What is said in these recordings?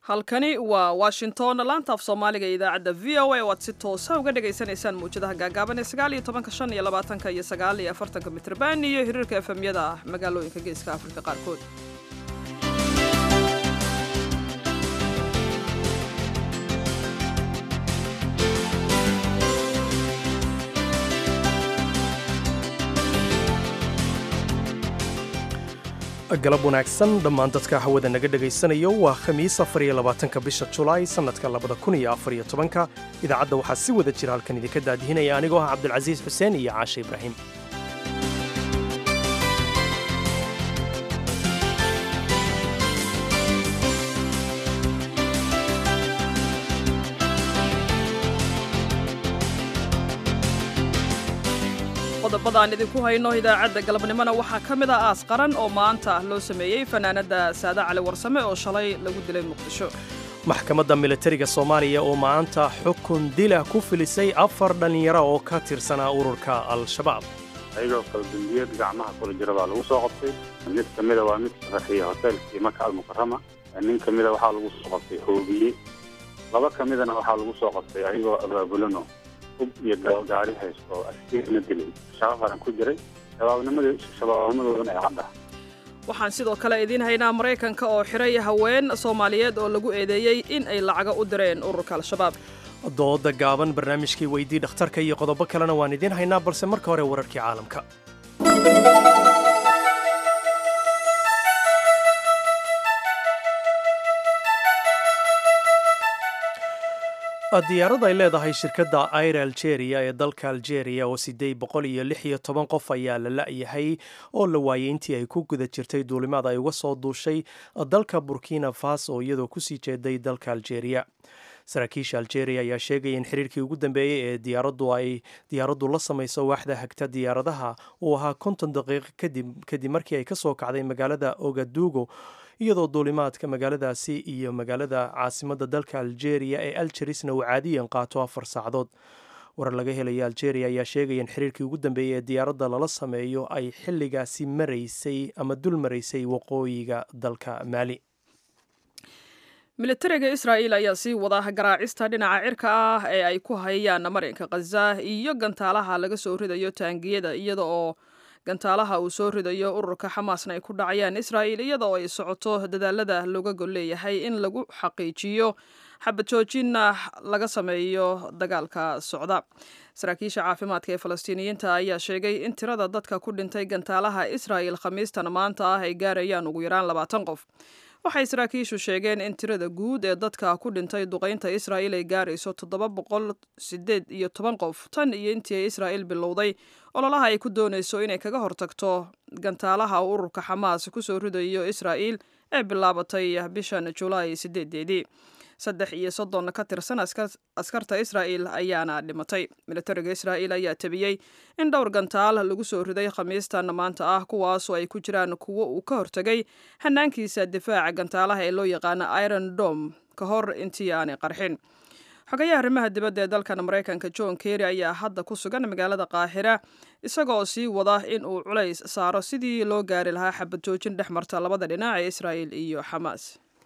halkani waa washington laanta af soomaaliga ee idaacadda v o a oo aad si toosa uga dhagaysanaysaan mawjadaha gaagaaban ee sagaal iyo tobanka shan iyo labaatanka iyo sagaal iyo afartanka mitrban iyo hiriirka efemyada magaalooyinka geeska afrika qaarkood galab wanaagsan dhammaan dadka hawada naga dhagaysanayo waa khamiis afariyo labaatanka bisha julaay sannadka labada kun iyo afariyo tobanka idaacadda waxaa si wada jira halkan idinka daadihinaya anigoo ah cabdulcasiis xuseen iyo caashe ibraahim qodobadaan idinku hayno idaacadda galabnimona waxaa ka mid ah aas qaran oo maanta loo sameeyey fanaanadda saada cali warsame oo shalay lagu dilay muqdisho maxkamadda militariga soomaaliya oo maanta xukun dila ku filisay afar dhallinyaro oo ka tirsanaa ururka al-shabaab ayagoo qalbindiyad gacmaha kula jira baa lagu soo qabtay mid ka mida waa mid sharaxiya hoteelkii maka almukarama nin ka mida waxaa lagu soo qabtay hoobiye laba ka midana waxaa lagu soo qabtay ayagoo abaabulano hub iyo gaari haysto oo askarina dilay shabaab haran ku jiray shabaabnimadoodana ee cadda waxaan sidoo kale idiin haynaa maraykanka oo xiray haween soomaaliyeed oo lagu eedeeyey in ay lacaga u direen ururka al-shabaab dooda gaaban barnaamijkii weydii dhakhtarka iyo qodobo kalena waan idiin haynaa balse marka hore wararkii caalamka diyaarad ay leedahay shirkadda air algeria ee dalka algeria oo siddeed boqol iyo lix iyo toban qof ayaa la la'yahay oo la waayey intii ay ku guda jirtay duulimaad ay uga soo duushay dalka burkina faso iyadoo kusii jeeday dalka algeria saraakiisha algeria ayaa sheegaya in xiriirkii ugu dambeeyey ee diyaaraddu ay diyaaraddu la samayso waaxda hagta diyaaradaha uu ahaa konton daqiiqo kadib kadib markii ay ka soo kacday magaalada ogadugo iyadoo duulimaadka magaaladaasi iyo magaalada caasimadda dalka algeria ee algerisna uu caadiyan qaato afar saacadood warar laga helaya algeria ayaa sheegaya in xiriirkii ugu dambeeyey ee diyaaradda lala sameeyo ay xilligaasi maraysay ama dul maraysay waqooyiga dalka maali militariga israa'iil ayaa sii wada garaacista dhinaca cirka ah ee ay ku hayaan marinka khaza iyo gantaalaha laga soo ridayo taangiyada iyada oo gantaalaha uu soo ridayo ururka xamaasna ay ku dhacayaan israa'iil iyada oo ay socoto dadaalada looga gol leeyahay in lagu xaqiijiyo xabad joojinna laga sameeyo dagaalka socda saraakiisha caafimaadka ee falastiiniyiinta ayaa sheegay in tirada dadka ku dhintay gantaalaha israa'il khamiistan maanta ah ay gaarayaan ugu yaraan labaatan qof waxay saraakiishu sheegeen in tirada guud ee dadka ku dhintay duqaynta israa'iil ay gaarayso toddoba boqol sideed iyo toban qof tan iyo intii ay israa'iil bilowday ololaha ay ku doonayso inay kaga hortagto gantaalaha uu ururka xamaas kusoo ridayo israa'iil ee bilaabatay bishan julaay sideedeedii saddex iyo soddon ka tirsan askarta israa'iil ayaana dhimatay militariga israa'iil ayaa tabiyey in dhowr gantaal lagu soo riday khamiistan maanta ah kuwaasoo ay ku jiraan kuwo uu ka hortegay hanaankiisa difaaca gantaalaha ee loo yaqaano iron dom ka hor intii aanay qarxin xogayaha arrimaha dibadda ee dalkan maraykanka john kerry ayaa hadda ku sugan magaalada qaahira isagoo sii wada in uu culays saaro sidii loo gaari lahaa xabad joojin dhex marta labada dhinac ee israa'iil iyo xamaas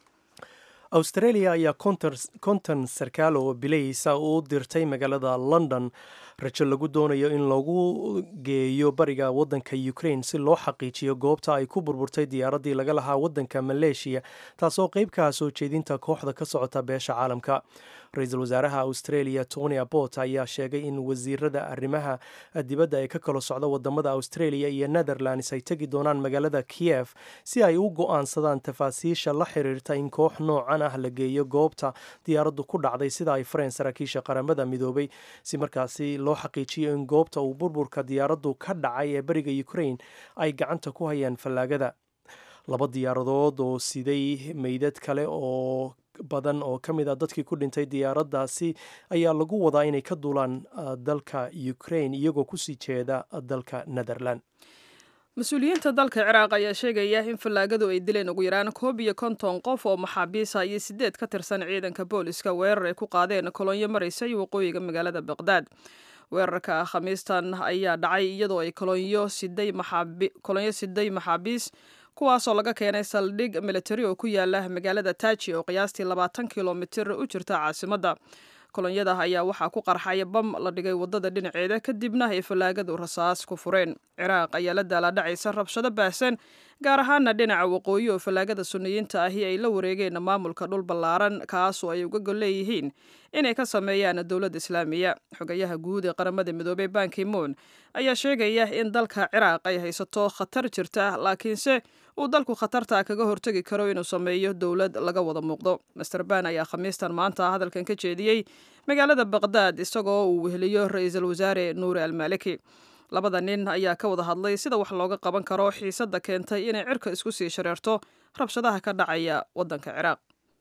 australia ayaa konton sarkaal oo bilaysa u dirtay magaalada london rajo lagu doonayo in lagu geeyo bariga waddanka ukraine si loo xaqiijiyo goobta ay ku burburtay diyaaraddii laga lahaa waddanka maleeshiya taasoo qeyb ka ah soo jeedinta kooxda ka socota beesha caalamka ra-iisul wasaaraha australia tony abbot ayaa sheegay in wasiirada arrimaha dibadda ee ka kala socda wadamada australia iyo netherlands ay tegi doonaan magaalada kiev si ay u go-aansadaan tafaasiisha la xiriirta in koox noocan ah la geeyo goobta diyaaraddu ku dhacday sida ay fareen saraakiisha qaramada midoobay si markaasi loo xaqiijiyo in goobta uu burburka diyaaraddu ka dhacay ee beriga ukraine ay gacanta ku hayaan fallaagada laba diyaaradood oo siday meydad kale oo badan oo ka mid ah dadkii ku dhintay diyaaraddaasi ayaa lagu wadaa inay ka duulaan dalka ukraine iyagoo kusii jeeda dalka netherland mas-uuliyiinta dalka ciraaq ayaa sheegaya in fallaagadu ay dileen ugu yaraan koob iyo konton qof oo maxaabiisa iyo sideed ka tirsan ciidanka booliska weerar ay ku qaadeen kolonyo maraysay waqooyiga magaalada baqdaad weerarka khamiistan ayaa dhacay iyadoo ay kolonyo siday maxaabiis kuwaasoo laga keenay saldhig militari oo ku yaala magaalada taaji oo qiyaastii labaatan kilomitir u jirta caasimadda kolonyada ayaa waxaa ku qarxay bam la dhigay waddada dhinaceeda kadibna ay fallaagadu rasaas ku fureen ciraaq ayaa la daalaadhacaysa rabshado baahsan gaar ahaana dhinaca waqooyi oo fallaagada suniyiinta ahi ay la wareegeen maamulka dhul ballaaran kaasoo ay uga gol leeyihiin inay ka sameeyaan dowladda islaamiya xogayaha guud ee qaramada midoobey bankimoon ayaa sheegaya in dalka ciraaq ay haysato khatar jirta laakiinse uu dalku khatarta kaga hortegi karo inuu sameeyo dowlad laga wada muuqdo master ban ayaa khamiistan maanta hadalkan ka jeediyey magaalada baqdaad isagoo uu weheliyo ra-iisul wasaare nuuri almaliki labada nin ayaa ka wada hadlay sida wax looga qaban karo xiisadda keentay inay cirka isku sii shareerto rabshadaha ka dhacaya waddanka ciraaq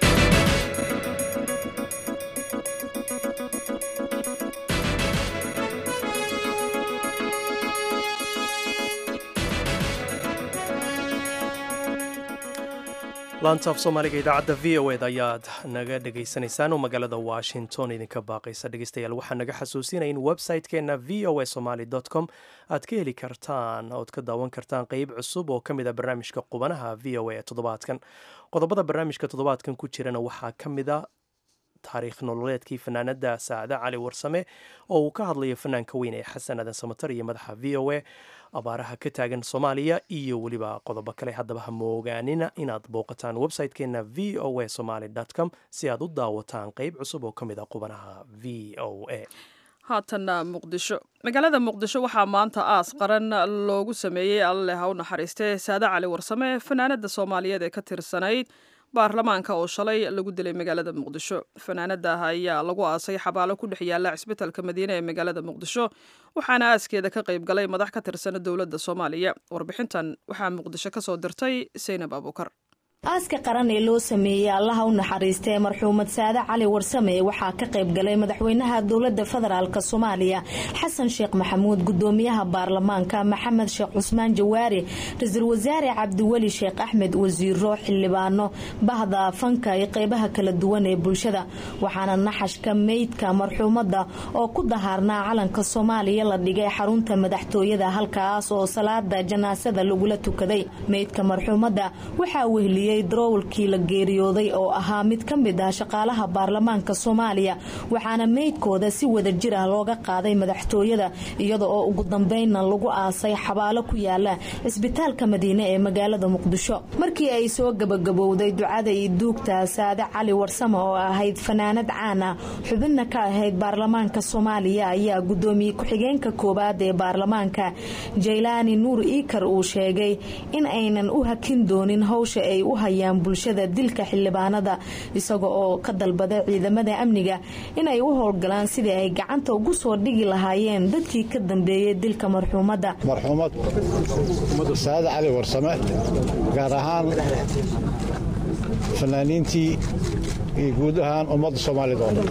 laantaaf soomaaliga idaacadda v o ed ayaad naga dhegaysanaysaan oo magaalada washington idinka baaqaysa dhegeystayaal waxaa naga xasuusinaya in website-keenna v o a somaly com aad ka heli kartaan ood ka daawan kartaan qeyb cusub oo ka mid a barnaamijka qubanaha v o a toddobaadkan qodobada barnaamijka toddobaadkan ku jirana waxaa ka mid a taariikh nololeedkii fanaanada saacade cali warsame oo uu ka hadlayo fanaanka weyn ee xasan aadan samatar iyo madaxa v o a abaaraha ka taagan soomaaliya iyo weliba qodobo kale haddaba ha moogaanina inaad booqataan website-keenna v o a somaly com si aad u daawataan qeyb cusub oo ka mid a qubanaha v o a haatanna muqdisho magaalada muqdisho waxaa maanta aas qaran loogu sameeyey alleh ha u naxariistee saade cali warsame fanaanada soomaaliyeed ee ka tirsanayd baarlamaanka oo shalay lagu dilay magaalada muqdisho fanaanada ayaa lagu aasay xabaalo ku dhex yaala cisbitalka madiine ee magaalada muqdisho waxaana aaskeeda ka qayb galay madax ka tirsana dowladda soomaaliya warbixintan waxaa muqdisho ka soo dirtay saynab abuukar aaska qaran ee loo sameeyey allaha u naxariistay marxuumad saade cali warsame waxaa ka qayb galay madaxweynaha dowlada federaalk soomaaliya xasan sheekh maxamuud gudoomiyaha baarlamaanka maxamed sheekh cusmaan jawaari ra-iisul wasaare cabdiweli sheekh axmed wasiiro xildhibaano bahda fanka iyo qeybaha kala duwan ee bulshada waxaana naxashka meydka marxuumada oo ku dahaarnaa calanka soomaaliya la dhigay xarunta madaxtooyada halkaas oo salaada janaasada lagula tukaday meydka marxuumada waxaa wehliyey daroowalkii la geeriyooday oo ahaa mid ka mid ah shaqaalaha baarlamaanka soomaaliya waxaana meydkooda si wada jir ah looga qaaday madaxtooyada iyada oo ugu dambeynna lagu aasay xabaalo ku yaala cisbitaalka madiine ee magaalada muqdisho markii ay soo gabagabowday ducada iyo duugta saade cali warsame oo ahayd fanaanad caan ah xubinna ka ahayd baarlamaanka soomaaliya ayaa gudoomiye ku-xigeenka koowaad ee baarlamaanka jaylaani nuur iikar uu sheegay in aynan u hakin doonin howsha ay u hayaan bulshada dilka xildhibaanada isaga oo ka dalbaday ciidamada amniga inay u howlgalaan sidii ay gacanta ugu soo dhigi lahaayeen dadkii ka dambeeyey dilka marxuumadda marxuumad saade cali warsame gaar ahaan fanaaniintii iyo guud ahaan ummadda soomaalida oo dhan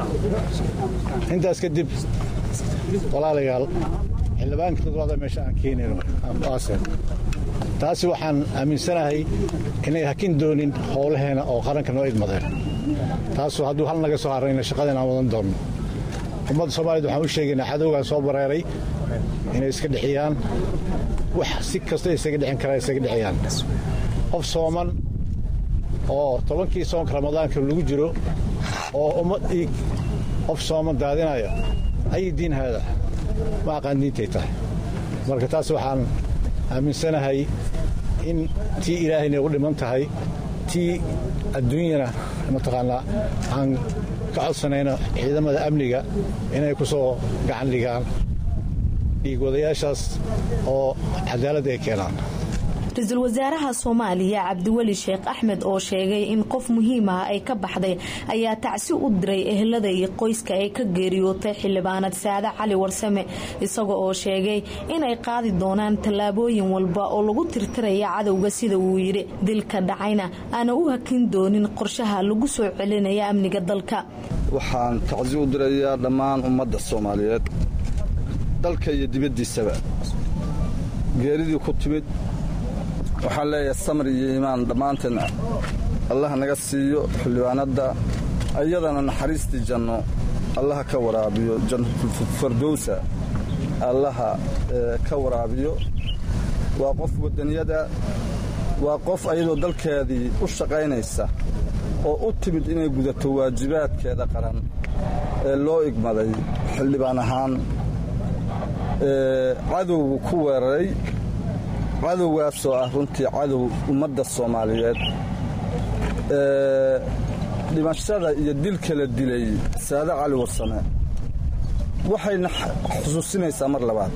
intaas kadib walaalayaal xildhibaankii toddobaada meesha aan keenayno aan ku aaseen taasi waxaan aaminsanahay inay hakin doonin howlaheena oo qaranka noo idmadeen taasu hadduu hal naga soo harayna shaqadeen aan wadan doonno ummadda soomaaliyed waxaan u sheegaynaa cadowgaan soo bareeray inay iska dhexiyaan wax si kasta isaga dhicin karaa isaga dhexiyaan qof sooman oo tobankii soonka ramadaanka lagu jiro oo ummad dhiig qof sooman daadinaya ayi diin haada ma aqaan diintay tahay marka taas waxaan aaminsanahay in tii ilaahayna ugu dhiman tahay tii adduunyana mataqaanaa aan ka codsanayno ciidamada amniga inay ku soo gacan dhigaan dhiigwadayaashaas oo cadaalad ay keenaan ra-iisul wasaaraha soomaaliya cabdiweli sheekh axmed oo sheegay in qof muhiim ah ay ka baxday ayaa tacsi u diray ehelada iyo qoyska ay ka geeriyootay xildhibaanad saade cali warsame isaga oo sheegay inay qaadi doonaan tallaabooyin walba oo lagu tirtiraya cadowga sida uu yidhi dilka dhacayna aana u hakin doonin qorshaha lagu soo celinaya amniga dalka waxaan tacsi u dirayaa dhammaan ummadda soomaaliyeed dalka iyo dibaddiisaba geeridii ku timid waxaan leeyahay samar iyo iimaan dhammaanteen allah naga siiyo xildhibaanadda iyadana naxariistii janno allaha ka waraabiyo janfardowsa allaha ka waraabiyo waa qof wadaniyada waa qof ayadoo dalkeedii u shaqaynaysa oo u timid inay gudato waajibaadkeeda qaran ee loo igmaday xildhibaan ahaan cadowgu ku weeraray cadowgaasoo ah runtii cadow ummadda soomaaliyeed dhimashada iyo dilka la dilay saade cali warsame waxayna xusuusinaysaa mar labaad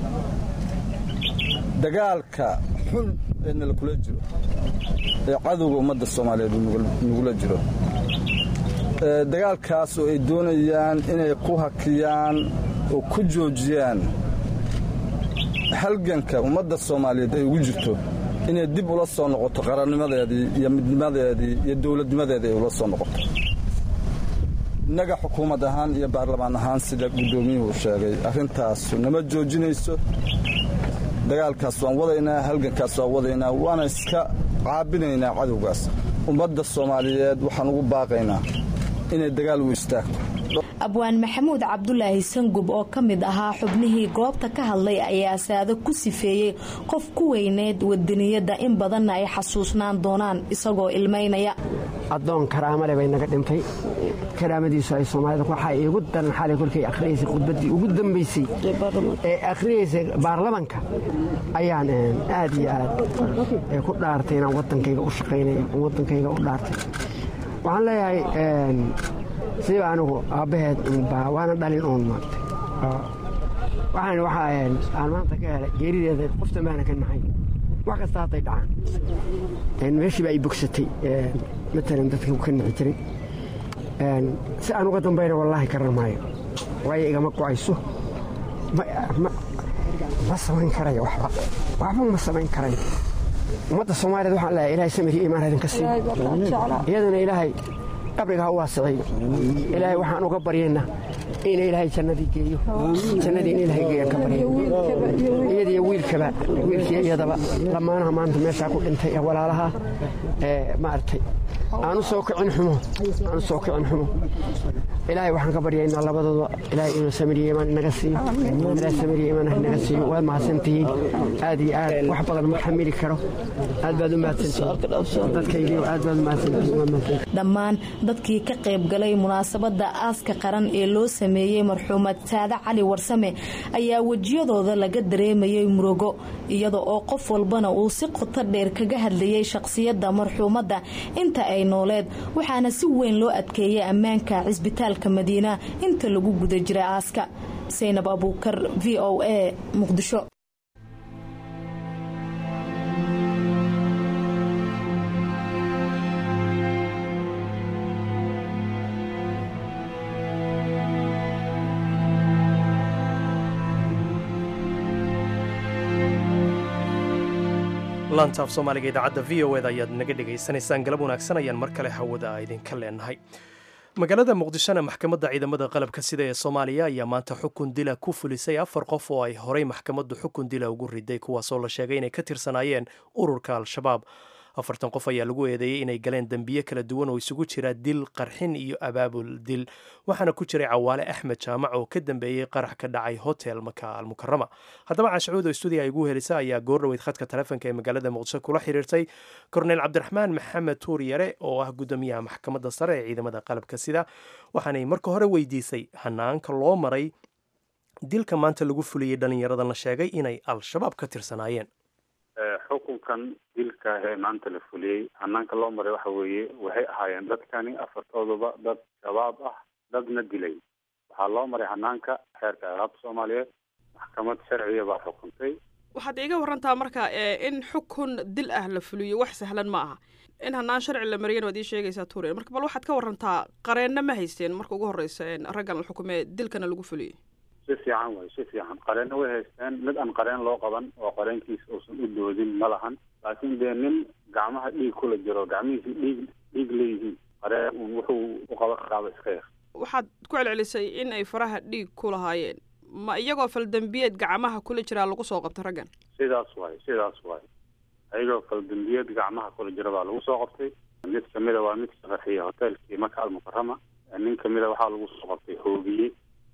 dagaalka xun ee nala kula jiro ee cadowga ummadda soomaaliyeed nagula jiro dagaalkaas oo ay doonayaan inay ku hakiyaan oo ku joojiyaan halganka ummadda soomaaliyeed ay ugu jirto inay dib ula soo noqoto qarannimadeedii iyo midnimadeedii iyo dowladnimadeedii ay ula soo noqoto innaga xukuumad ahaan iyo baarlamaan ahaan sida guddoomiyuhu sheegay arrintaasu nama joojinayso dagaalkaas waan wadaynaa halgankaas waan wadaynaa waana iska caabinaynaa cadowgaas ummadda soomaaliyeed waxaan ugu baaqaynaa inay dagaal u istaagto abwaan maxamuud cabdulaahi sangub oo ka mid ahaa xubnihii goobta ka hadlay ayaa saado ku sifeeyey qof ku weyneed wadaniyadda in badanna ay xasuusnaan doonaan isagoo ilmaynaya addoon karaamale bay naga dhintay karaamadiisu ay soomaalida waxaa iigu daran xalay kolkay akhriyaysay khudbaddii ugu dambaysay ee akhriyaysay baarlamanka ayaan aad iyo aad ku dhaartay inaan waddankayga u shaqaynay waddankayga u dhaartay waxaan leeyahay sidiiba anigu aabbaheed waana dhalin uun maartay waxaan waxa aan maanta ka helay geerideeda qofta maana ka nahay wax kasta hadday dhacaan meeshiiba ay bogsatay matalan dadka ka nici jiray si aan uga dambayna wallaahi karan maayo waayo igama go'ayso ma samayn karayo waxba waxba ma samayn karayo ummadda soomaaliyeed waxaan leeyahay ilaahay samir iyo imaan idinka siiyo iyaduna ilaahay qabriga ha u waasiciyo ilaahay waxaan uga baryaynaa in ilaahay jannadii geeyo jannadii in ilaahay geeyaan ka barya iyadiyo wiilkaba wiilkii iyadaba dhammaanaha maanta meeshaa ku dhintay ee walaalaha ee maaragtay aanu soo kicin xumo aanu soo kicin xumo ilaahay waxaan ka baryaynaa labadooda ilaahay inuu samiriyo imaan inaga siiyo ilaahay samiriyo imaan inaga siiyo waad mahadsantihiin aad iyo aad wax badan ma xamili karo aad baad u mahadsantihiin dadkaygiiyo aad baad u mahadsantihiin waad mahadsantihiin dhammaan dadkii ka qayb galay munaasabadda aaska qaran ee loo sameeyey marxuumad saade cali warsame ayaa wejiyadooda laga dareemayay murugo iyada oo qof walbana uu si qoto dheer kaga hadlayay shaqsiyadda marxuumadda inta ay nooleed waxaana si weyn loo adkeeyay ammaanka cisbitaalka madiina inta lagu guda jira aaska saynab abuukar v o a muqdisho laantaaf soomaaliga idaacadda v o eda ayaad naga dhegaysanaysaan galab wanaagsan ayaan mar kale hawada idinka leenahay magaalada muqdishona maxkamadda ciidamada qalabka sida ee soomaaliya ayaa maanta xukun dila ku fulisay afar qof oo ay horey maxkamaddu xukun dila ugu riday kuwaasoo la sheegay inay ka tirsanaayeen ururka al-shabaab afartan qof ayaa lagu eedeeyey inay galeen dembiye kala duwan oo isugu jira dil qarxin iyo abaabul dil waxaana ku jiray cawaale axmed jaamac oo ka dambeeyey qarax ka dhacay hotel maka almukarama haddaba caashacuud oo stuudiga ay ugu helisa ayaa goordhoweyd khadka taleefonka ee magaalada muqdisho kula xiriirtay korneyl cabdiraxmaan maxamed tuur yare oo ah guddoomiyaha maxkamadda sare ee ciidamada qalabka sida waxaanay marka hore weydiisay hanaanka loo maray dilka maanta lagu fuliyey dhallinyaradan la sheegay inay al-shabaab ka tirsanaayeen xukunkan dilka ee maanta la fuliyey hanaanka loo maray waxa weeye waxay ahaayeen dadkani afartooduba dad shabaab ah dadna dilay waxaa loo maray hanaanka xeerka alaabta soomaaliyeed maxkamad sharciya baa xukuntay waxaad iiga warantaa marka in xukun dil ah la fuliyo wax sahlan ma aha in hanaan sharci la mariyana waad ii sheegaysaa tuure marka bal waxaad ka warantaa qareenna ma haysteen marka ugu horreysa raggan la xukumee dilkana lagu fuliyey si fiican way si fiican qareenna way haysteen mid aan qareen loo qaban oo qareenkiisa uusan u doodin ma lahan laakiin dee nin gacmaha dhiig kula jiro gacmihiisi dhiig dhiig leeyihiin qareen un wuxuu u qaban karaaba iska yar waxaad ku celcelisay in ay faraha dhiig ku lahaayeen ma iyagoo faldambiyeed gacmaha kula jiraa lagu soo qabtay raggan sidaas waay sidaas waay ayagoo faldambiyeed gacmaha kula jira baa lagu soo qabtay mid kamida waa mid sharaxiya hotelkii maka almukarama nin kamida waxaa lagu soo qabtay hoobiye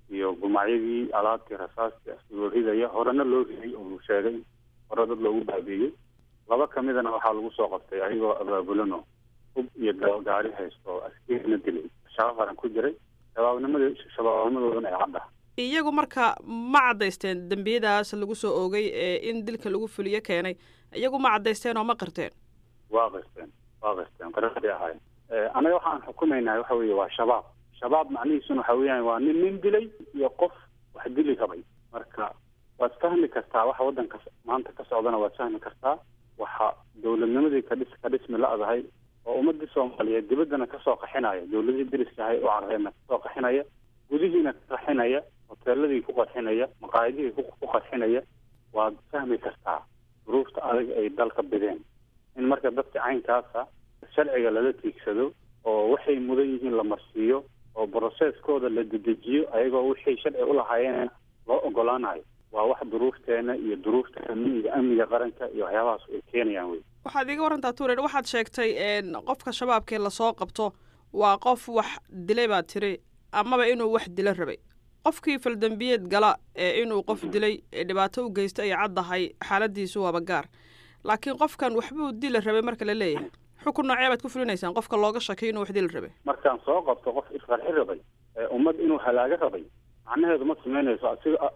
iyo gumacyadii alaabtii rasaastii asigoo ridaya horena loo riday oo sheegay hore dad loogu baabiiyey laba ka midana waxaa lagu soo qabtay ayagoo abaabulano hub iyo gaari haysto oo askarina dilay shaqo qaran ku jiray shabaabnimadii shabaabnimadoodana ay cadda iyagu marka ma caddaysteen dembiyadaas lagu soo oogay ee in dilka lagu fuliyo keenay iyagu ma caddaysteen oo ma qirteen waa qirteen waa qirteen qiraday ahaayeen anaga waxaan xukumaynaa waxa weeye waa shabaab shabaab macnihiisuna waxa weeyaan waa nin nin dilay iyo qof wax dili rabay marka waad fahmi kartaa waxa waddanka maanta ka socdana waad fahmi kartaa waxa dowladnimadii kadhis ka dhismi la-dahay oo ummadii soomaaliyeed dibaddana kasoo qaxinaya dowladihii deriska ahay u carreena kasoo qaxinaya gudihiina ka qaxinaya hoteeladii ku qarxinaya maqaayadihii ku qarxinaya waad fahmi kartaa duruufta adag ay dalka bideen in marka dadka caynkaasa sharciga lala tiigsado oo waxay mudan yihiin la marsiiyo oo broseskooda la dedejiyo ayagoo wixii sharci ulahaayeen loo ogolaanayo waa wax duruufteena iyo duruufta amniga amniga qaranka iyo waxyaabahaas ay keenayaan wey waxaad iiga warantaa tuuren waxaad sheegtay qofka shabaabkee lasoo qabto waa qof wax dilay baad tiri amaba inuu wax dilo rabay qofkii faldembiyeed gala ee inuu qof dilay ee dhibaato u geysta ay caddahay xaaladiisu waaba gaar laakiin qofkan waxbuu dila rabay marka la leeyahay xukun noocee baad ku fulinaysaan qofka looga shakiy inuu wax dili rabay markaan soo qabto qof isqarxi rabay ummad inuu halaago rabay macnaheedu ma samaynayso asiga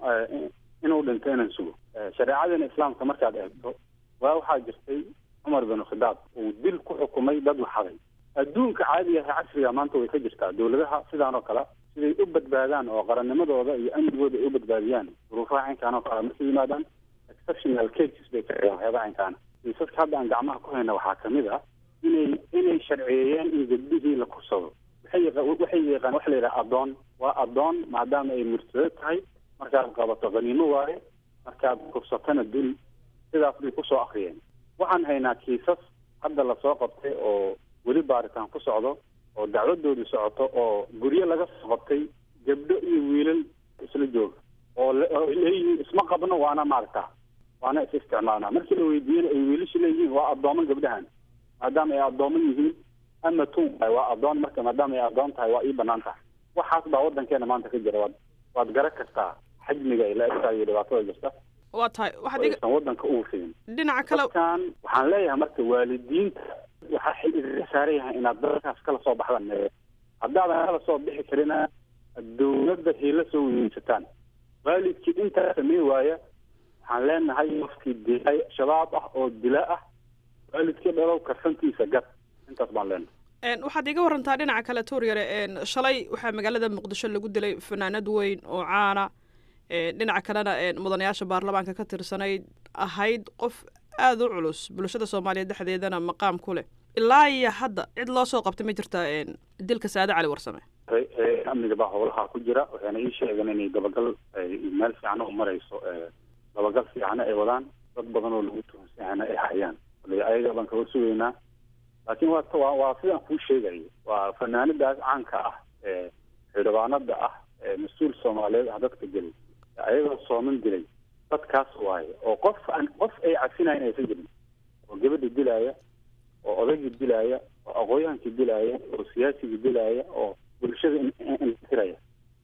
inuu dhinto inaan sugo shareecadeena islaamka markaad eegto waa waxaa jirtay cumar bin khidaab uu dil ku xukumay dad waxaday adduunka caadiga ah casriga maanta way ka jirtaa dowladaha sidaan oo kale siday u badbaadaan oo qarannimadooda iyo amnigooda ay u badbaadiyaan duruufaha caynkaan oo kale markay yimaadaan exceptional cases bay ka dhigaan waxyaaba caynkaana kiisaska hadda aan gacmaha ku hayna waxaa kamid ah inay inay sharciyeeyeen in gabdhihii la kursado waxay waxay yaqaan waxa la yidhaha addoon waa addoon maadaama ay murtado tahay markaad qabato qaniimo waaye markaad kursatana dul sidaas bay kusoo akriyeen waxaan haynaa kiisas hadda lasoo qabtay oo weli baaritaan ku socdo oo dacwadoodii socoto oo guryo laga soo qabtay gabdho iyo wiilal isla jooga oo leeyihiin isma qabno waana maaragta waana is isticmaalnaa markii la weydiiyena ay wiilasha leeyihiin waa addooman gabdhahan maadaama ay addooman yihiin ama tun waay waa addoon marka maadaama ay addoon tahay waa ii banaan tahay waxaas baa waddankeena maanta ka jira waad waad garan kartaa xajmiga ay la egtahay iyo dhibaatada jirta waa tahay waxaad iga aysan waddanka ugu fidin dhinaca kale dadkan waxaan leeyahay marka waalidiinta waxaa xil idinka saaran yahay inaad dadkaas kala soo baxdaan mee haddaadan kala soo bixi karina dowladda hiila soo weyeysataan waalidkii intaa samey waaya waxaan leenahay qofkii dilay shabaab ah oo dila ah waalidkii dhalow karsantiisa gad intaas baan leenahay waxaad iga warantaa dhinaca kale tuuryare shalay waxaa magaalada muqdisho lagu dilay fanaanad weyn oo caana dhinaca kalena mudanayaasha baarlamaanka ka tirsanayd ahayd qof aada u culus bulshada soomaaliya dhexdeedana maqaam ku leh ilaa iyo hadda cid loo soo qabtay ma jirta dilka saade cali warsame amniga baa howlaha ku jira waxayna ii sheegeen inay dabagal meel fiicano u marayso dabagal fiicano ay wadaan dad badan oo lagu tuhunsanana ay hayaan ayaga baan kaga sugaynaa laakiin waa waa sidaan kuu sheegayo waa fanaanadaas caanka ah ee xildhibaanada ah ee mas-uul soomaaliyeed ah dadka gelay ayagoo sooman dilay dadkaas waaye oo qof aan qof ay cafinayn aysan jirin oo gabadha dilaaya oo odaygii dilaaya oo aqooyahankii dilaaya oo siyaasigii dilaaya oo bulshada intiraya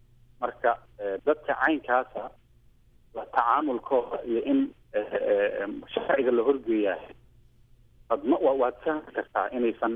marka dadka caynkaasa la tacaamulkooda iyo in sharciga la horgeeyaa adma waad fahmi kartaa inaysan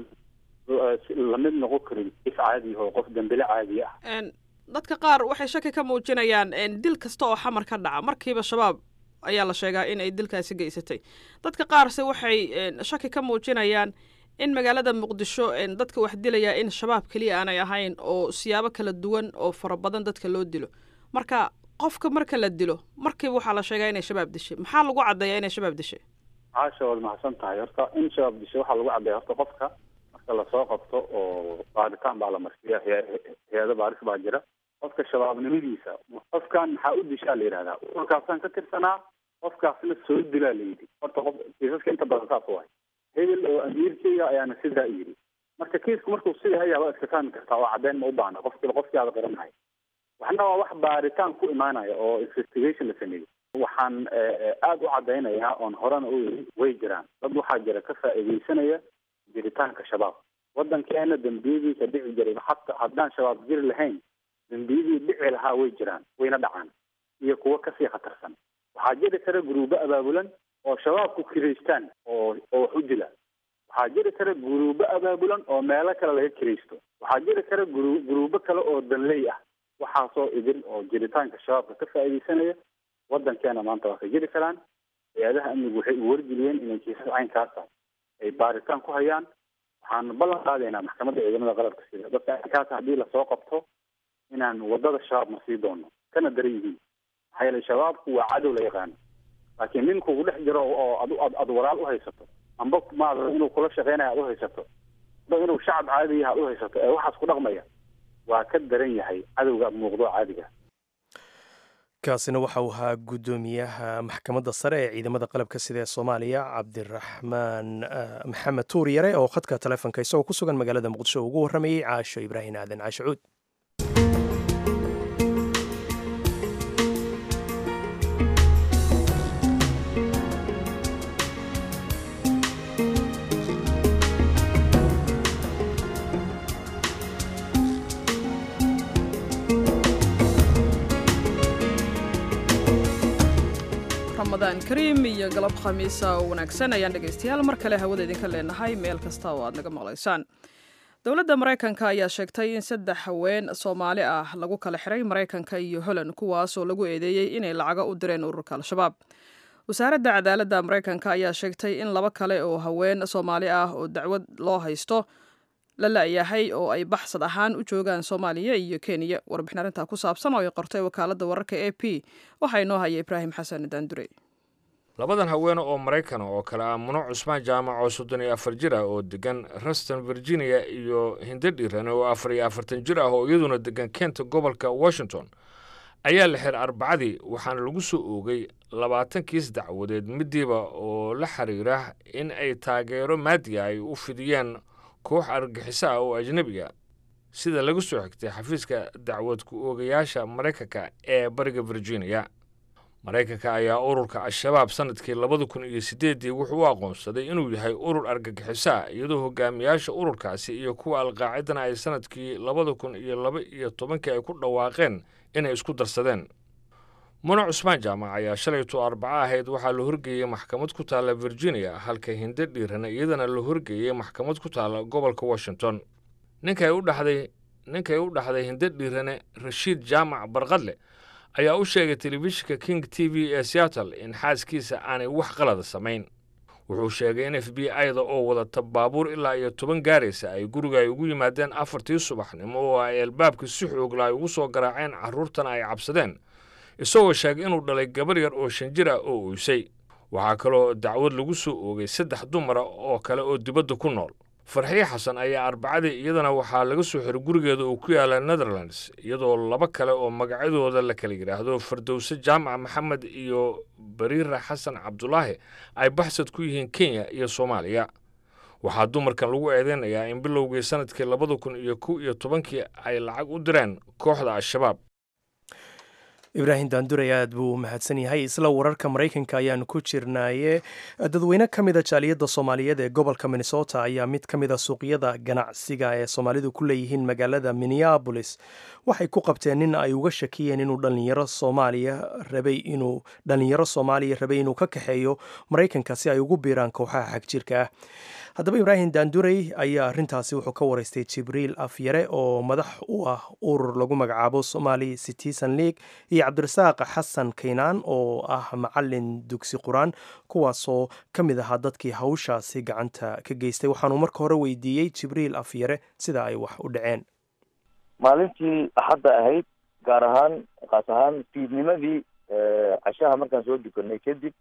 lamid noqon karin if caadi oo qof dambile caadi ah dadka qaar waxay shaki ka muujinayaan dil kasta oo xamar ka dhaca markiiba shabaab ayaa la sheegaa in ay dilkaasi geysatay dadka qaarse waxay shaki ka muujinayaan in magaalada muqdisho dadka wax dilaya in shabaab keliya aanay ahayn oo siyaabo kala duwan oo fara badan dadka loo dilo marka qofka marka la dilo markiiba waxaa la sheegaa inay shabaab dishay maxaa lagu caddeeyaa inay shabaab dishay caasha waad mahadsan tahay horta in shabaab dishay waxaa lagu caddeeya horta qofka marka lasoo qabto oo baaritaan baa la marsiya hay-ado baaris baa jira qofka shabaabnimadiisa qofkan maxaa u dishaa la yidhahdaa ururkaasaan ka tirsanaa qofkaasna soo dilaa la yidhi horta qof kiisaska inta badan saas waay hebel oo amiirkeyga ayaana sidaa yidhi marka kiisku markuu sidaa yahay waa iska fahmi kartaa oo caddeyn ma u baahna qofkiiba qofkii aada qaranahay waxna waa wax baaritaan ku imaanaya oo investigation la sameeyey waxaan aada u caddaynayaa oon horena u yiri way jiraan dad waxaa jira ka faa'iidaysanaya jiritaanka shabaab waddankeena dambiyadiisa dhici jiray hata haddaan shabaab jiri lahayn dembiyadii dhici lahaa way jiraan wayna dhacaan iyo kuwo kasii khatarsan waxaa jiri kara guruubo abaabulan oo shabaabku kiraystaan oo oo wax u dila waxaa jiri kara guruubo abaabulan oo meelo kale laga kiraysto waxaa jiri kara guru guruubo kale oo danley ah waxaasoo idin oo jiritaanka shabaabka ka faa'iidaysanaya wadankeena maanta waa ka jiri karaan hay-adaha amnigu waxay u wargeliyeen inay kiisas caynkaasa ay baaritaan ku hayaan waxaan ballan qaadaynaa maxkamadda ciidamada qalabka sida dadka caynkaasa haddii lasoo qabto inaan wadada shabaab ma sii doono kana daran yihiin maxaa yeelay shabaabku waa cadow la yaqaano laakiin nin kugu dhex jiro oo ad ad aad walaal u haysato amba maada inuu kula shaqeynayo aad u haysato amba inuu shacab caadiya aad u haysato ee waxaas ku dhaqmaya waa ka daran yahay cadowga muuqdo caadiga kaasina waxa uu ahaa guddoomiyaha maxkamadda sare ee ciidamada qalabka sida ee soomaaliya cabdiraxmaan maxamed tuur yare oo khadka taleefonka isagoo ku sugan magaalada muqdisho ugu warramayey caasho ibraahim aadan caasho cuud ramadaan kariim iyo galab khamiisa oo wanaagsan ayaan dhegaystayaal mar kale hawada idinka leenahay meel kasta oo aad naga maqlaysaan dowladda maraykanka ayaa sheegtay in saddex haween soomaali ah lagu kala xiray maraykanka iyo holand kuwaasoo lagu eedeeyey inay lacago u direen ururka al-shabaab wasaaradda cadaaladda maraykanka ayaa sheegtay in laba kale oo haween soomaali ah oo dacwad loo haysto la la-yahay oo ay baxsad ahaan u joogaan soomaaliya iyo kenya warbixin arrintaa ku saabsan oo ay qortay wakaaladda wararka a p waxaa inoo haya ibraahim xasan daandure labadan haweene oo maraykana oo kale ah muno cusmaan jaamac oo soddon iyo afar jir ah oo degan ruston virginia iyo hindadhiran oo afar iyo afartan jir ah oo iyaduna degan kenta gobolka washington ayaa la xir arbacadii waxaana lagu soo oogay labaatan kiis dacwadeed midiiba oo la xiriira in ay taageero maadiga ay u fidiyeen koox argagixiso ah oo ajnebiga sida laga soo xigtay xafiiska dacwad ku oogayaasha maraykanka ee bariga virginia maraykanka ayaa ururka al-shabaab sanadkii labada kun iyo siddeeddii wuxuu u aqoonsaday inuu yahay urur argagixiso ah iyadoo hogaamiyaasha ururkaasi iyo kuwa alqaacidana ay sanadkii labada kun iyo laba iyo tobankii ay ku dhawaaqeen inay isku darsadeen muna cusmaan jaamac ayaa shalayto arbaco ahayd waxaa la horgeeyey maxkamad ku taalla virginia halka hinde dhiirana iyadana la horgeeyey maxkamad ku taalla gobolka washington ninkay u dhaxday ninkay u dhaxday hinde dhiirane rashiid jaamac barqadle ayaa u sheegay telefishinka king t v ee seattle in xaaskiisa aanay wax qalada samayn wuxuu sheegay in f b i-da oo wadata baabuur ilaa iyo toban gaaraysa ay guriga ay ugu yimaadeen afartii subaxnimo oo ay albaabka si xoogla ay ugu soo garaaceen carruurtana ay cabsadeen isagoo sheegay inuu dhalay gabar yar oo shan jir ah oo uysay waxaa kaloo dacwad lagu soo oogay saddex dumara oo kale oo dibadda ku nool farxiye xasan ayaa arbacadii iyadana waxaa laga soo xiray gurigeeda uu ku yaala netherlands iyadoo laba kale oo magacyadooda la kala yidhaahdo fardowse jaamac maxamed iyo bariira xasan cabdulaahi ay baxsad ku yihiin kenya iyo soomaaliya waxaa dumarkan lagu eedeynayaa in bilowgii sanadkii labada kun iyo kow iyo tobankii ay lacag u direen kooxda al-shabaab ibraahim daanduray aad buu u mahadsan yahay isla wararka maraykanka ayaanu ku jirnaaye dadweyne ka mida jaaliyadda soomaaliyeed ee gobolka minnesota ayaa mid ka mida suuqyada ganacsiga ee soomaalidu ku leeyihiin magaalada minneabolis waxay ku qabteen nin ay uga shakiyeen inuu dhalinyaro soomaaliya rabay inuu dhalinyaro soomaaliya rabay inuu ka kaxeeyo maraykanka si ay ugu biiraan kooxaha xagjirka ah haddaba ibraahim daandurey ayaa arrintaasi wuxuu ka waraystay jibriil afyare oo madax u ah urur lagu magacaabo somali citizen league iyo cabdirasaaq xasan kaynaan oo ah macalin dugsi qur-aan kuwaasoo ka mid ahaa dadkii hawshaasi gacanta ka geystay waxaanuu marka hore weydiiyey jibriil afyare sida ay wax u dhaceen maalintii axadda ahayd gaar ahaan kaas ahaan fiidnimadii cashaha markaan soo dukanay kadib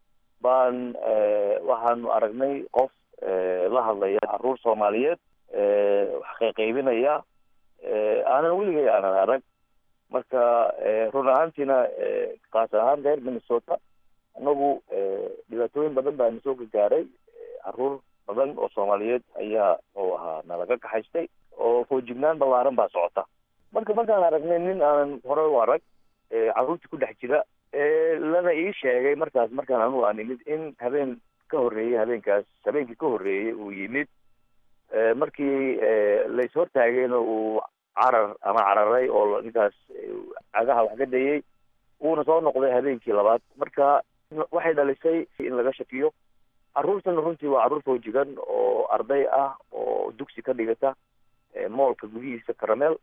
baan waxaanu aragnay qof la hadlaya caruur soomaaliyeed wax qayqaybinaya aanan weligay aanan arag marka run ahaantiina kaas ahaan reer minnesota anagu dhibaatooyin badan baa nasoo gagaaray caruur badan oo soomaaliyeed ayaa oo ahaa nalaga kaxaystay oo foojignaan ballaaran baa socota marka markaan aragnay nin aanan hore u arag caruurtii ku dhex jira lana ii sheegay markaas markaan anugu aan imid in habeen ka horreeyey habeenkaas habeenkii ka horreeyey uu yimid markii lais hortaagayna uu carar ama cararay oo ninkaas cagaha wax ka dayey uuna soo noqday habeenkii labaad marka waxay dhalisay in laga shakiyo carruurtana runtii waa carruur fawjigan oo arday ah oo dugsi ka dhigata moolka gudihiisa karameel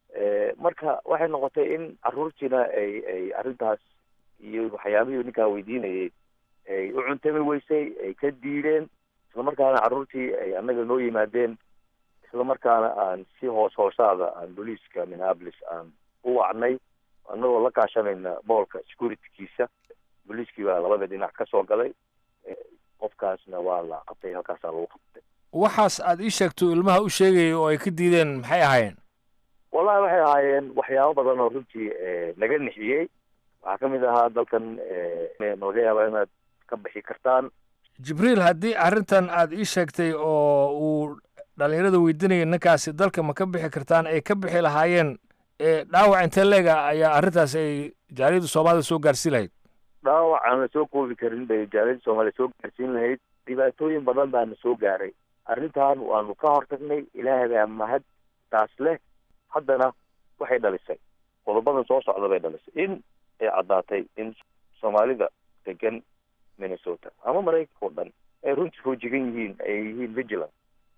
marka waxay noqotay in carruurtiina ay ay arrintaas iyo waxyaabihii ninkaa weydiinayay ay u cuntami weysay ay ka diideen islamarkaana carruurtii ay annaga noo yimaadeen islamarkaana aan si hoos hoosaada aan booliiska minneapolis aan u wacnay annagoo la kaashanayna moolka securitykiisa booliiskii baa labada dhinac ka soo galay qofkaasna waa la qabtay halkaasaa lagu qabtay waxaas aad ii sheegto ilmaha u sheegaya oo ay ka diideen maxay ahaayeen wallahi waxay ahaayeen waxyaabo badan oo runtii naga nixiyey waxaa ka mid ahaa dalkan malaga yaaba inaad ka bixi kartaan jibriil haddii arrintan aad ii sheegtay oo uu dhallinyarada weydiinaya ninkaasi dalka ma ka bixi kartaan ay ka bixi lahaayeen dhaawac intee leega ayaa arrintaas ay jaaliyadda soomaalida soo gaarsiin lahayd dhaawac aan la soo koobi karin bay jaaliyadda soomaaliya soo gaarsiin lahayd dhibaatooyin badan baana soo gaaray arrintan waanu ka hortagnay ilaahay baa mahad taas leh haddana waxay dhalisay qodobadan soo socda bay dhalisay in ay caddaatay in soomaalida degan minnesota ama maraykanka o dhan ay runtii foojigan yihiin ay yihiin vigilant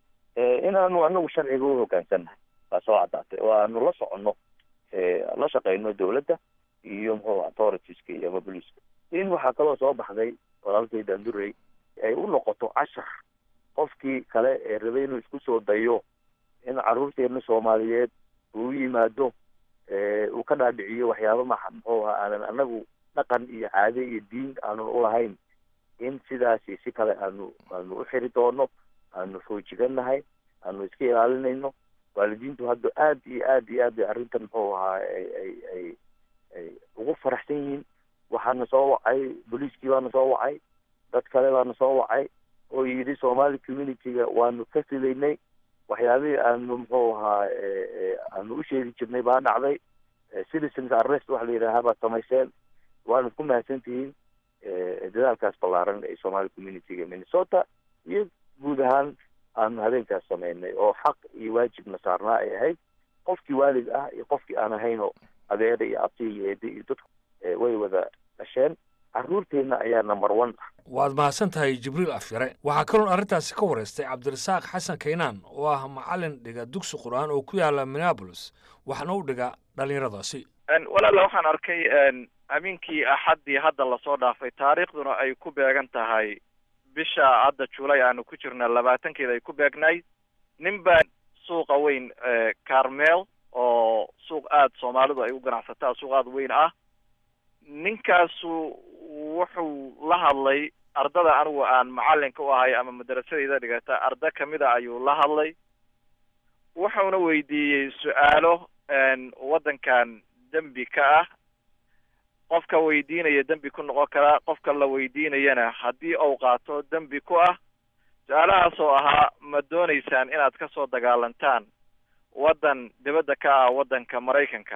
inaanu anagu sharciga u hoggaansannahay baa soo caddaatay oo aanu la soconno la shaqeyno dowladda iyo muxuu authoritiska iyo ama boliiska in waxaa kaloo soo baxday walaalkay daandurey ay u noqoto cashar qofkii kale ee rabay inuu isku soo dayo in carruurteena soomaaliyeed uu yimaado uu ka dhaadhiciyo waxyaaba ma muxuu ahaa aanan anagu dhaqan iyo caade iyo diin aanun ulahayn in sidaasi si kale aanu aanu u xiri doono aanu foojigannahay aanu iska ilaalinayno waalidiintu hadda aad iyo aad iyo aad bay arrintan muxuu ahaa ay ay ay ay ugu faraxsan yihiin waxaana soo wacay booliiskii baana soo wacay dad kale baana soo wacay oo yidhi somali communityga waanu ka filaynay waxyaabihii aanu muxuu ahaa aanu u sheegi jirnay baa dhacday citizens arrest waxa la yidhaahaa baad samayseen waana ku mahadsantihiin dadaalkaas ballaaran ee somali communityga minnesota iyo guud ahaan aanu habeenkaas sameynay oo xaq iyo waajibna saarnaa ay ahayd qofkii waalid ah iyo qofkii aan ahaynoo adeera iyo abti iyo eede iyo dadku way wada dhasheen carruurteenna ayaa number one ah waad mahadsan tahay jibriil afyare waxaa kaloon arrintaasi ka wareystay cabdirasaaq xasan kaynaan oo ah macallin dhiga dugsi qur-aan oo ku yaala minneabolis waxna u dhiga dhallinyaradaasi walaala waxaan arkay amiinkii axaddii hadda lasoo dhaafay taariikhduna ay ku beegan tahay bisha hadda julay aanu ku jirna labaatankeeda ay ku beegnayd nin baa suuqa weyn carmel oo suuq aada soomaalidu ay u ganacsataa suuq aada weyn ah ninkaasu wuxuu la hadlay ardada anigu aan macallinka u ahay ama madarasadayda dhigata arda kamida ayuu la hadlay wuxuuna weydiiyey su-aalo waddankan dembi ka ah qofka weydiinaya dembi ku noqon karaa qofka la weydiinayana haddii uu qaato dembi ku ah su-aalahaas oo ahaa ma doonaysaan inaad ka soo dagaalantaan waddan dibadda ka ah waddanka maraykanka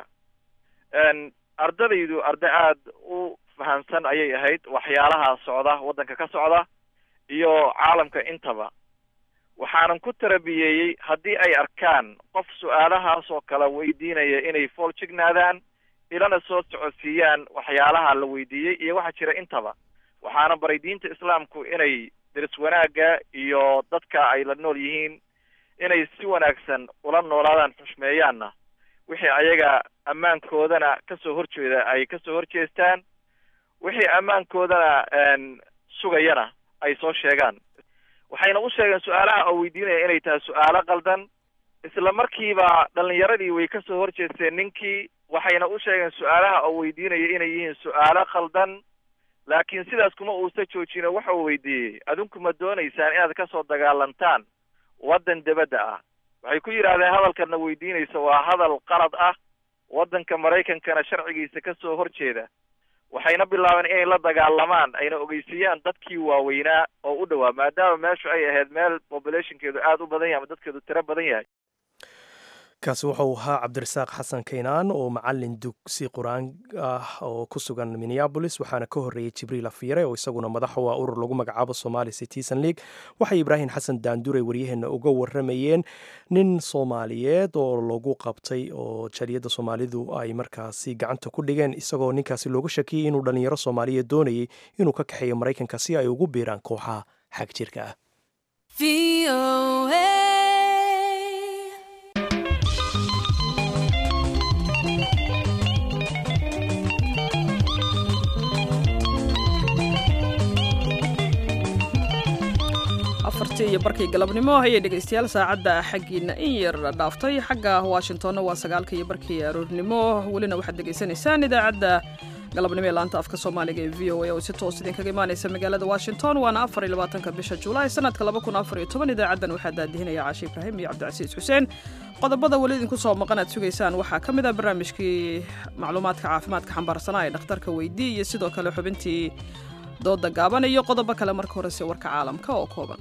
ardadaydu arday aada u fahamsan ayay ahayd waxyaalaha socda waddanka ka socda iyo caalamka intaba waxaanan ku tarabiyeeyey haddii ay arkaan qof su-aalahaas oo kale weydiinaya inay fool jignaadaan ilana soo socodsiiyaan waxyaalaha la weydiiyey iyo waxa jira intaba waxaana baray diinta islaamku inay deris wanaagga iyo dadka ay la nool yihiin inay si wanaagsan ula noolaadaan xushmeeyaanna wixii ayaga ammaankoodana kasoo horjeeda ay kasoo horjeestaan wixii ammaankoodana sugayana ay soo sheegaan waxayna u sheegeen su-aalaha oo weydiinaya inay tahay su-aalo qaldan isla markiiba dhalinyaradii way kasoo horjeesteen ninkii waxayna u sheegeen su-aalaha oo weydiinaya inay yihiin su-aalo khaldan laakiin sidaas kuma uusa joojino waxa uu weydiiyey adinku ma doonaysaan inaad kasoo dagaalantaan waddan dibadda ah waxay ku yidhahdeen hadalkana weydiinaysa waa hadal qalad ah waddanka maraykankana sharcigiisa kasoo horjeeda waxayna bilaabeen inay la dagaalamaan ayna ogeysiiyaan dadkii waaweynaa oo u dhowaa maadaama meeshu ay ahayd meel populationkeedu aada u badan yahay ama dadkeedu tiro badan yahay kaasi wuxuu ahaa cabdirasaaq xasan kaynaan oo macalin dugsi qur-aan ah oo ku sugan minneabolis waxaana ka horreeyey jibriil afyare oo isaguna madax u ah urur lagu magacaabo somali citizen league waxay ibraahim xasan daandure waryaheena uga waramayeen nin soomaaliyeed oo lagu qabtay oo jariyadda soomaalidu ay markaasi gacanta ku dhigeen isagoo ninkaasi looga shakiyey inuu dhallinyaro soomaaliyeed doonayay inuu ka kaxeeyo maraykanka si ay ugu biiraan kooxaha xag jirka ah afartii iyo barkii galabnimo ayay dhegaystayaal saacadda xaggiina in yar dhaaftay xagga washingtonna waa sagaalka iyo barkii aroornimo welina waxaad dhegaysanaysaan idaacadda galabnimo ee laanta afka soomaaliga ee v o a oo si toos idinkaga imaanaysa magaalada washington waana afar iyo labaatanka bisha julaay sanadka laba kun afar iyo toban idaacaddan waxaa daadihinaya caashe ibraahim iyo cabdicasiis xuseen qodobada weli idinku soo maqan aad sugaysaan waxaa ka mid ah barnaamijkii macluumaadka caafimaadka xambaarsanaa ee dhakhtarka weydii iyo sidoo kale xubintii dooda gaaban iyo qodobo kale marka horese warka caalamka oo kooban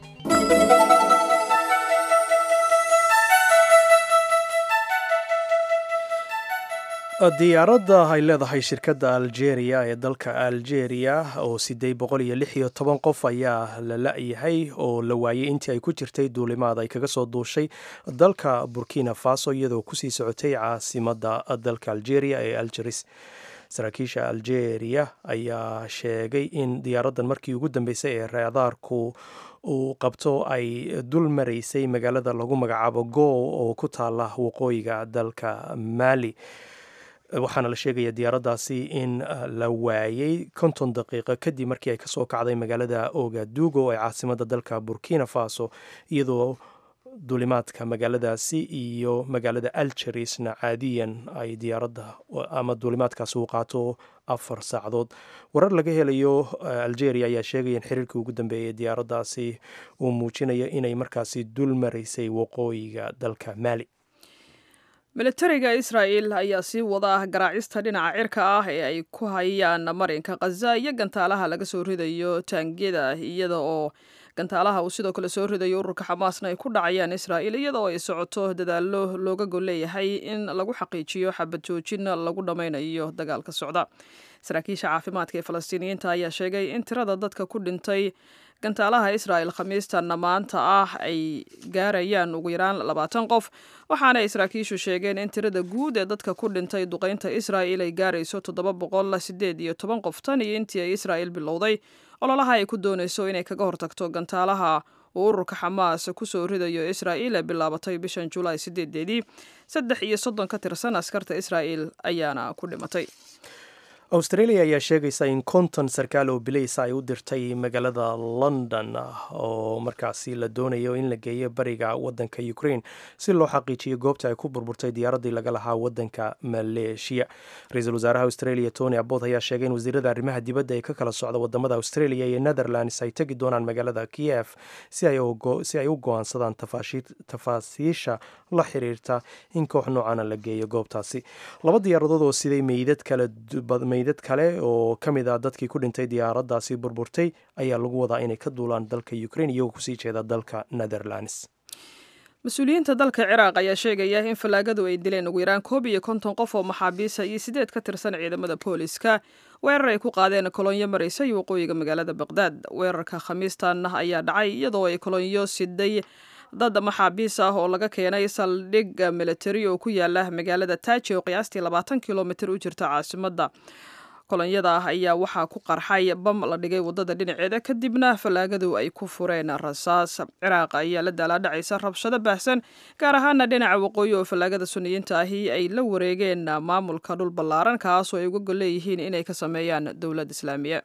diyaaradda ay leedahay shirkadda algeria ee dalka algeria oo siddeed boqol iyo lix iyo toban qof ayaa la la-yahay oo la waayey intii ay ku jirtay duulimaad ay kaga soo duushay dalka burkina faso iyadoo kusii socotay caasimadda dalka algeria ee algeris saraakiisha algeria ayaa sheegay in diyaaraddan markii ugu dambeysay ee raadaarku uu qabto ay dul maraysay magaalada lagu magacaabo goo oo ku taala waqooyiga dalka mali waxaana la sheegaya diyaaraddaasi in la waayey konton daqiiqo kadib markii ay kasoo kacday magaalada ogadugo ee caasimadda dalka burkina faso iyadoo duulimaadka magaaladaasi iyo magaalada algerisna caadiyan ay diyaaradda ama duulimaadkaasi uu qaato afar saacadood warar laga helayo algeria ayaa sheegaya in xiriirkii ugu dambeeyay diyaaraddaasi uu muujinayo inay markaasi dul maraysay waqooyiga dalka mali militariga israa'el ayaa sii wada garaacista dhinaca cirka ah ee ay ku hayaan marinka khaza iyo gantaalaha laga soo ridayo taangiyada iyada oo gantaalaha uu sidoo kale soo ridayo ururka xamaasna ay ku dhacayaan israa'il iyada oo ay socoto dadaallo looga gol leeyahay in lagu xaqiijiyo xabad joojin lagu dhammaynayo dagaalka socda saraakiisha caafimaadka ee falastiiniyiinta ayaa sheegay in tirada dadka ku dhintay gantaalaha israa'el khamiistanna maanta ah ay gaarayaan ugu yaraan labaatan qof waxaana ay saraakiishu sheegeen in tirada guud ee dadka ku dhintay duqaynta israa'il ay gaarayso toddoba boqol sideed iyo toban qof tan iyo intii ay israa'il bilowday ololaha ay ku doonayso inay kaga hortagto gantaalaha uu ururka xamaas kusoo ridayo israa'il ee bilaabatay bishan julaay sideedeedii saddex iyo soddon ka tirsan askarta israa'il ayaana ku dhimatay australia ayaa sheegaysa in konton sarkaal oo bilaysa ay u dirtay magaalada london oo markaasi la doonayo in la geeyo bariga wadanka ukraine si loo xaqiijiyo goobta ay ku burburtay diyaaraddii laga lahaa wadanka maleeshiya ra-iisul wasaaraha australia tony abbot ayaa sheegay in wasiirada arrimaha dibadda ee ka kala socda wadamada australia iyo netherlands ay tegi doonaan magaalada kiev si ay u go-aansadaan tafaasiisha la xiriirta in koox noocana la geeyo goobtaasi laba diyaaradood oo siday meydad kale meydad kale oo ka mid ah dadkii ku dhintay diyaaraddaasi burburtay ayaa lagu wadaa inay ka duulaan dalka ukraine iyagoo kusii jeeda dalka netherlands mas-uuliyiinta dalka ciraaq ayaa sheegaya in fallaagadu ay dileen ugu yaraan koob iyo konton qof oo maxaabiisa iyo sideed ka tirsan ciidamada booliska weerar ay ku qaadeen kolonyo maraysa iyo waqooyiga magaalada baqdaad weerarka khamiistan ayaa dhacay iyadoo ay kolonyo siday dad maxaabiis ah oo laga keenay saldhig militari oo ku yaala magaalada taaji oo qiyaastii labaatan kilomitir u jirta caasimadda kolonyada ah ayaa waxaa ku qarxay bam la dhigay wadada dhinaceeda kadibna fallaagadu ay ku fureen rasaas ciraaq ayaa la daalaadhacaysa rabshado baahsan gaar ahaana dhinaca waqooyi oo fallaagada suniyiinta ahi ay la wareegeen maamulka dhul ballaaran kaasoo ay uga gol leeyihiin inay ka sameeyaan dowlad islaamiya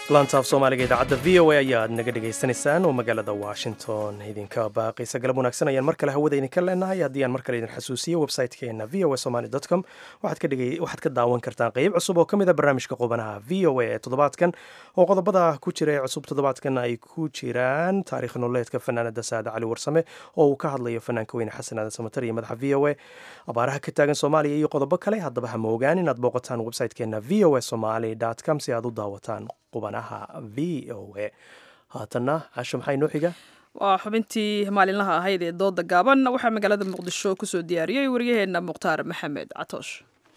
laantaaf soomaaliga idaacadda v o a ayaad naga dhegaysanaysaan oo magaalada washington idinka baaqaysa galab wanaagsan ayaan mar kale hawada idinka leenahay haddii aan mar kale idin xasuusiyo website-keena v o a somaly com waxaad ka daawan kartaan qeyb cusub oo ka mid a barnaamijka qubanaha v o a ee toddobaadkan oo qodobada ku jira ee cusub toddobaadkan ay ku jiraan taarikh nololeedka fanaanada saada cali warsame oo uu ka hadlayo fanaanka weyne xasan aadan samatar iyo madaxa v o a abaaraha ka taagan soomaaliya iyo qodobo kale haddaba ha moogaan inaad booqataan website-keena v o a somaly com si aad u daawataan qubanaha v o a haatanna casho maxaa inoo xiga waa xubintii maalinlaha ahayd ee dooda gaaban waxaa magaalada muqdisho kusoo diyaariyey waryaheena mukhtaar maxamed catoosh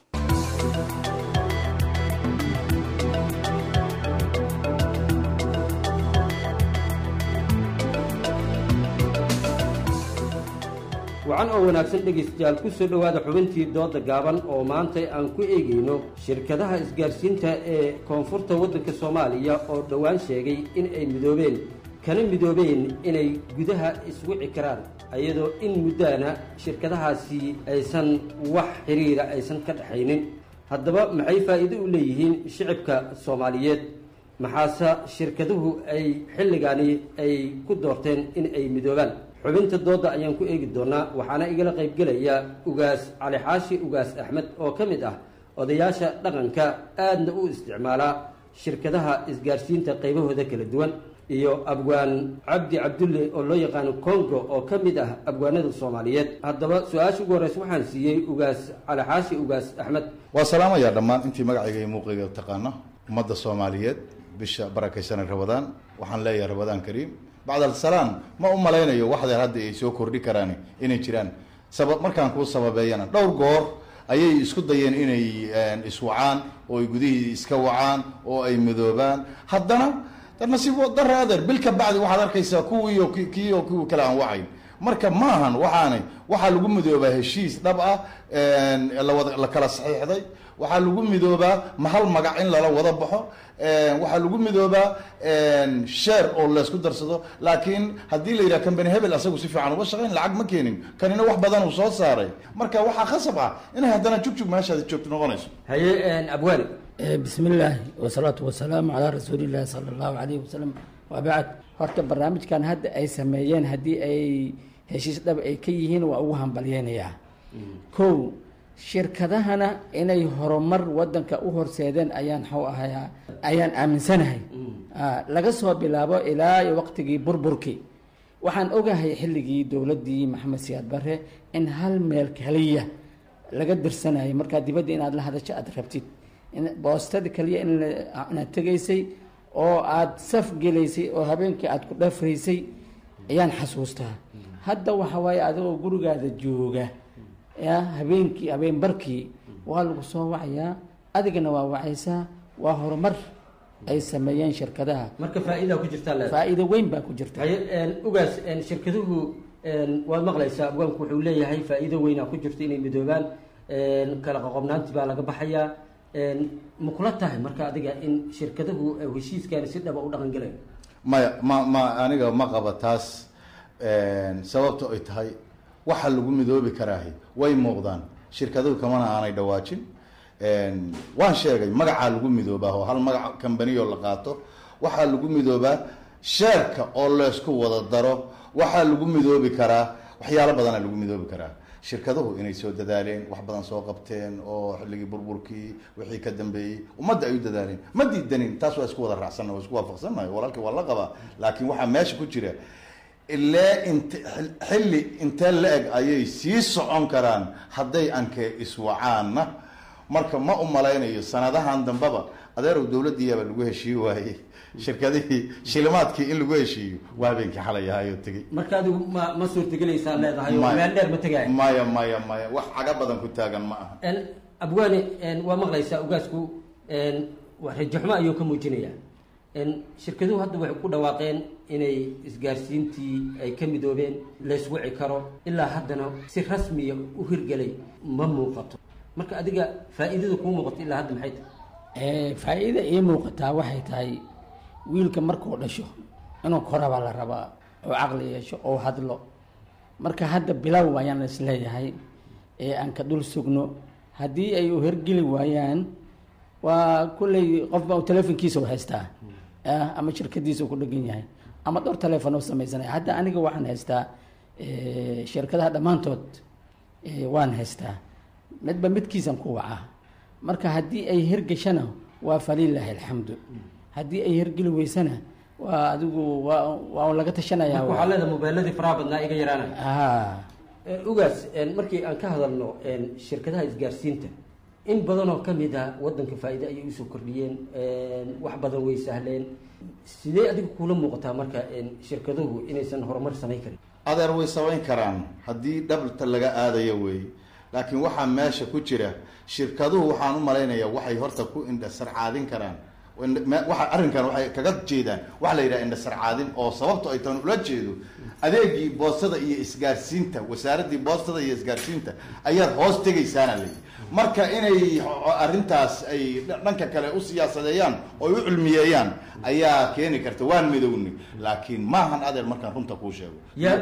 wacan oo wanaagsan dhegaystayaal ku soo dhowaada xubintii dooda gaaban oo maanta aan ku eegayno shirkadaha isgaarsiinta ee koonfurta waddanka soomaaliya oo dhowaan sheegay in ay midoobeen kana midoobeen inay gudaha iswici karaan iyadoo in muddaana shirkadahaasi aysan wax xiriira aysan ka dhexaynin haddaba maxay faa'iido u leeyihiin shicibka soomaaliyeed maxaase shirkaduhu ay xilligaani ay ku doorteen in ay midoobaan xubinta dooda ayaan ku eegi doonaa waxaana igala qaybgelaya ugaas cali xaashi ugaas axmed oo ka mid ah odayaasha dhaqanka aadna u isticmaalaa shirkadaha isgaarsiinta qaybahooda kala duwan iyo abwaan cabdi cabdulle oo loo yaqaano congo oo ka mid ah abwaanada soomaaliyeed haddaba su-aasha ugu horeysa waxaan siiyey ugaas cali xaashi ugaas axmed waa salaamayaa dhammaan intii magacayga iyo muuqayga taqaana ummadda soomaaliyeed bisha barakaysanay rabadaan waxaan leeyahay rabadaan kariim bacd alsalaam ma u malaynayo waxdeer hadda ay soo kordhi karaan inay jiraan sabab markaan kuu sababeeyana dhowr goor ayay isku dayeen inay iswacaan oo ay gudihii iska wacaan oo ay midoobaan haddana nasiib dare adeer bil ka bacdi waxaad arkaysaa kuwiiyo kii oo kuwii kale aan wacayn marka maahan waxaanay waxaa lagu midoobaa heshiis dhab ah lawada la kala saxiixday waxaa lagu midoobaa mahal magac in lala wada baxo waxaa lagu midoobaa sheer oo laysku darsado laakiin haddii la yidhaha company hebel asagu si fiican uga shaqayn lacag ma keenin kanina wax badan uu soo saaray marka waxaa khasab ah inay haddana jugjug meeshaadi joogto noqonayso haye abwaani bismi illaahi wasalaatu wasalaamu calaa rasuulillahi sala allahu calayhi wasalam wabacd horta barnaamijkan hadda ay sameeyeen haddii ay heshiis dhab ay ka yihiin waa ugu hambalyeynayaa kow shirkadahana inay horumar wadanka u horseedeen ayaan xaw ahayaa ayaan aaminsanahay laga soo bilaabo ilaa waqtigii burburkii waxaan ogahay xilligii dowladdii maxamed siyaad bare in hal meel kaliya laga dirsanayay markaa dibadda inaad la hadasho aada rabtid boostada kaliya inaad tegaysay oo aada saf gelaysay oo habeenkii aada ku dhafraysay ayaan xasuustaa hadda waxa waaye adigoo gurigaada jooga ya habeenkii habeen barkii waa lagu soo wacayaa adigana waa wacaysaa waa horumar ay sameeyeen shirkadaha marka faa-idaa ku jirtaa le faa-iido weyn baa ku jirta haye ugaas shirkaduhu waad maqlaysaa abwaanku wuxuu leeyahay faa-iido weynaa ku jirta inay midoobaan kala qoqobnaantii baa laga baxayaa ma kula tahay marka adiga in shirkaduhu heshiiskaani si dhaba u dhaqan gelayo maya ma ma aniga ma qaba taas sababta ay tahay waxa lagu midoobi karaahi way muuqdaan shirkaduhu kamana aanay dhawaajin waan sheegay magacaa lagu midoobaa oo hal magac kambaniyoo la qaato waxaa lagu midoobaa sheerka oo laysku wada daro waxaa lagu midoobi karaa waxyaalo badanaa lagu midoobi karaa shirkaduhu inay soo dadaaleen wax badan soo qabteen oo xilligii burburkii wixii ka dambeeyey ummadda ay u dadaaleen ma diidanin taas waa isku wada raacsanna waa isku waafaqsannahay walaalkii waa la qabaa laakiin waxaa meesha ku jira ilee int xilli intee la-eg ayay sii socon karaan hadday ankee iswacaanna marka ma u malaynayo sanadahan dambaba adeerow dowladdiiyaaba lagu heshiiyi waayey shirkadihii shilimaadkii in lagu heshiiyo waa habeenkii xalay ahayoo tegey marka adigu ma ma suurtagelaysaa leedahay oo meel dheer ma tegaayo maya maya maya wax caga badan ku taagan ma aha abwaani waa maqlaysaa ugaasku rajaxmo ayuu ka muujinayaa shirkaduhu hadda waxay ku dhawaaqeen inay isgaarsiintii ay ka midoobeen layswici karo ilaa haddana si rasmiya u hirgelay ma muuqato marka adiga faa-iidada kuu muuqato ilaa hadda maxay tahay faa-iida ii muuqataa waxay tahay wiilka markuu dhasho inuu korabaa la rabaa oo caqli yeesho oo hadlo marka hadda bilow ayaan isleeyahay ee aan ka dul sugno haddii ay u hergeli waayaan waa kulley qofba telefonkiisa u haystaa ama shirkadiisa ku dhegan yahay ama dhowr teleefon oo samaysanaya hadda aniga waxaan haystaa shirkadaha dhammaantood waan haystaa midba midkiisan ku wacaa marka haddii ay hirgashana waa falilaahi alxamdu haddii ay hirgeli weysana waa adigu waa waa laga tashanaya waxaa leedahay mobeeladii faraha badnaa iga yaraanaya ugaas markii aan ka hadalno shirkadaha isgaarsiinta in badan oo kamid a wadanka faa-iide ayay usoo kordhiyeen wax badan way sahleen sidee adiga kula muuqataa marka shirkaduhu inaysan horumar samayn karin adeer way samayn karaan haddii dhabta laga aadayo weeye laakiin waxaa meesha ku jira shirkaduhu waxaan u malaynayaa waxay horta ku indhasarcaadin karaan waa arrinkan waxay kaga jeedaan waxa la yidhaha indhasarcaadin oo sababto ay tan ula jeedo adeegii boostada iyo isgaarsiinta wasaaraddii boostada iyo isgaarsiinta ayaad hoos tegaysaana layi marka inay arrintaas ay dhanka kale u siyaasadeeyaan oo ay u cilmiyeeyaan ayaa keeni karta waan midowni laakiin maahan adeer markaan runta kuu sheego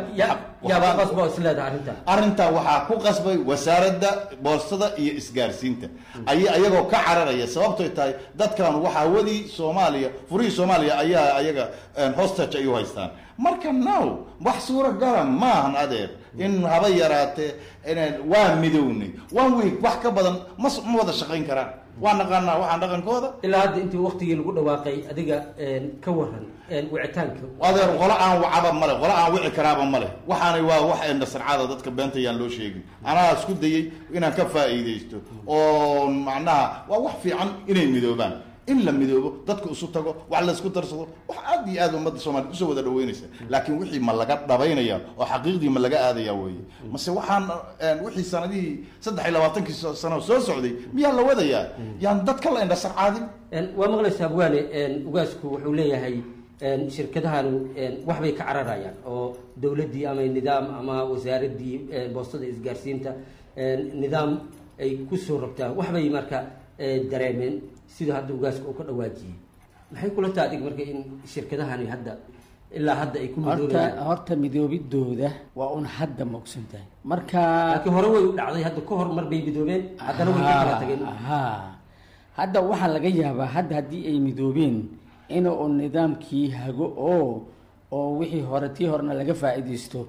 arrintaa waxaa ku qasbay wasaaradda boostada iyo isgaarsiinta ay ayagoo ka cararaya sababtoy tahay dadkan waxaa wadii soomaaliya furihii soomaaliya ayaa ayaga hostage ay u haystaan marka now wax suuragala maahan adeer in haba yaraatee waa midownay one week wax ka badan ma ma wada shaqayn karaan waa naqaanaa waxaan dhaqankooda ilaa hadda intii waktigii lagu dhawaaqay adiga ka waran wicitaanka adeer qolo aan wacaba male qolo aan wici karaaba male waxaanay waa wax endhasarcaada dadka beenta yaan loo sheegin anaa isku dayay inaan ka faa'iidaysto oo macnaha waa wax fiican inay midoobaan in la midoobo dadka isu tago wax la isku darsado wax aad iyo aad ummadda soomaliya usoo wada dhaweynaysa laakiin wixii ma laga dhabaynaya oo xaqiiqdii ma laga aadaya weeye mase waxaan wixii sanadihii saddex iyo labaatankii sano soo socday miyaa la wadayaa yaan dadka la indhasarcaadin waa maqlaysaa abwaane ugaasku wuxuu leeyahay shirkadahan waxbay ka cararayaan oo dowladdii ama nidaam ama wasaaraddii boostada isgaarsiinta nidaam ay kusoo rabtaan waxbay marka dareemeen sida hadda ugaaska uu ka dhawaajiyey maxay kula taha adig marka in shirkadahani hadda ilaa hadda ay ku horta horta midoobidooda waa un hadda mogsan tahay marka laakiin hore way u dhacday hadda ka hor mar bay midoobeen haddana way ka kala tageen ha hadda waxaa laga yaabaa hadda haddii ay midoobeen in uu nidaamkii hago oo oo wixii hore tii horena laga faa'iidaysto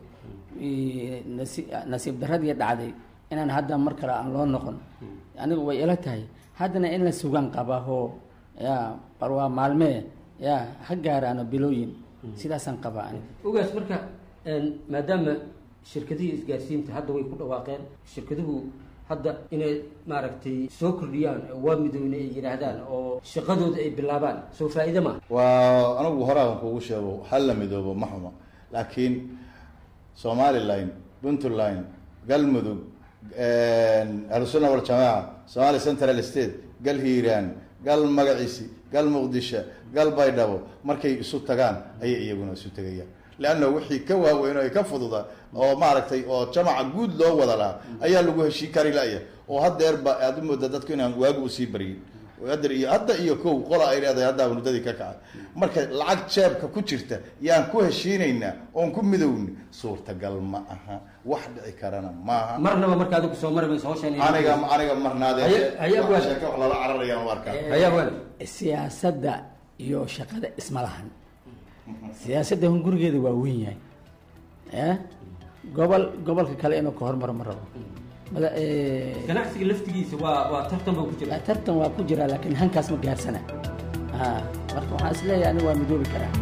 nasi nasiib daradii dhacday inaan hadda mar kale aan loo noqon anigu way ila tahay haddana in la sugaan qabaho ya bal waa maalmee ya ha gaaraano bilooyin sidaasaan qabaa aniga ugaas marka maadaama shirkadihii isgaarsiinta hadda way ku dhawaaqeen shirkaduhu hadda inay maaragtay soo kordhiyaan waa midowne ay yidhaahdaan oo shaqadooda ay bilaabaan soo faa-iide maaha waa anigu horaaban kugu sheego hal la midoobo ma xumo laakiin somaliline puntland galmudug ahlusunna waljamaaca somali central state gal hiiraan gal magaciisi gal muqdisho gal baydhabo markay isu tagaan ayay iyaguna isu tegayaan leanna wixii ka waaweyn oo ay ka fududa oo maaragtay oo jamaca guud loo wada lahaa ayaa lagu heshii kari laya oo hadeerba aad u mooda dadku inaan waagu usii baryin hadeer iyo hadda iyo kow qola ay leedahay haddaa mudadii ka kacay marka lacag jeebka ku jirta yaan ku heshiinaynaa oon ku midowni suurtagal ma aha wax dhici karana maaha marnaba marka adigu soo mari mayso hawshan aniga aniga marnaadee sheeke wax lala cararayaan u arkaa siyaasadda iyo shaqada isma lahan siyaasadda hun gurigeeda waa weyn yahay ya gobol gobolka kale inuu ka hormaro ma rabo ganacsiga laftigiisa waa waa tartan baa ku jira tartan waa ku jira laakiin hankaas ma gaarsana a marka waxaan is leeyahay aniga waa midoobi karaa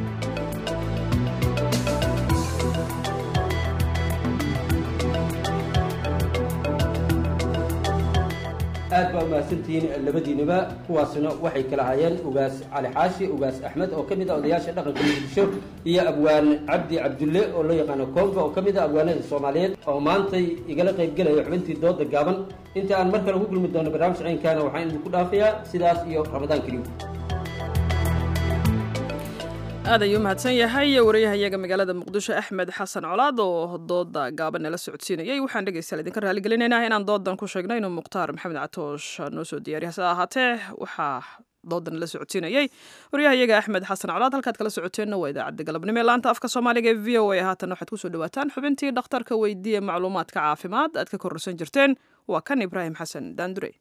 aad baa umahadsantihiin labadiinaba kuwaasna waxay kala hayeen ugaas cali xaashi ugaas axmed oo kamid ah odayaasha dhaqanka muqdisho iyo abwaan cabdi cabdulle oo loo yaqaano koonga oo kamid ah abwaanada soomaaliyeed oo maantay igala qaybgelaya xubintii dooda gaaban inta aan mar kale ku kulmi doono barnaamij caynkaana waxaan idinku dhaafayaa sidaas iyo ramadaan kariim aad ayuu mahadsan yahay wariyahayaga magaalada muqdisho axmed xasan colaad oo dooda gaaban nala socodsiinayay waxaan dhegeystayaal idinka raaligelinaynaa inaan doodan ku sheegno inuu mukhtaar maxamed catoosh noo soo diyaariya hase ahaatee waxaa doodan nala socodsiinayay wariyahayaga axmed xasan colaad halkaad kala socoteenna waa idaacadda galabnimo ee laanta afka soomaaliga ee v o a haatan waxaad kusoo dhawaataan xubintii dhakhtarka weydiiya macluumaadka caafimaad aad ka kororsan jirteen waa kan ibraahim xasan daandure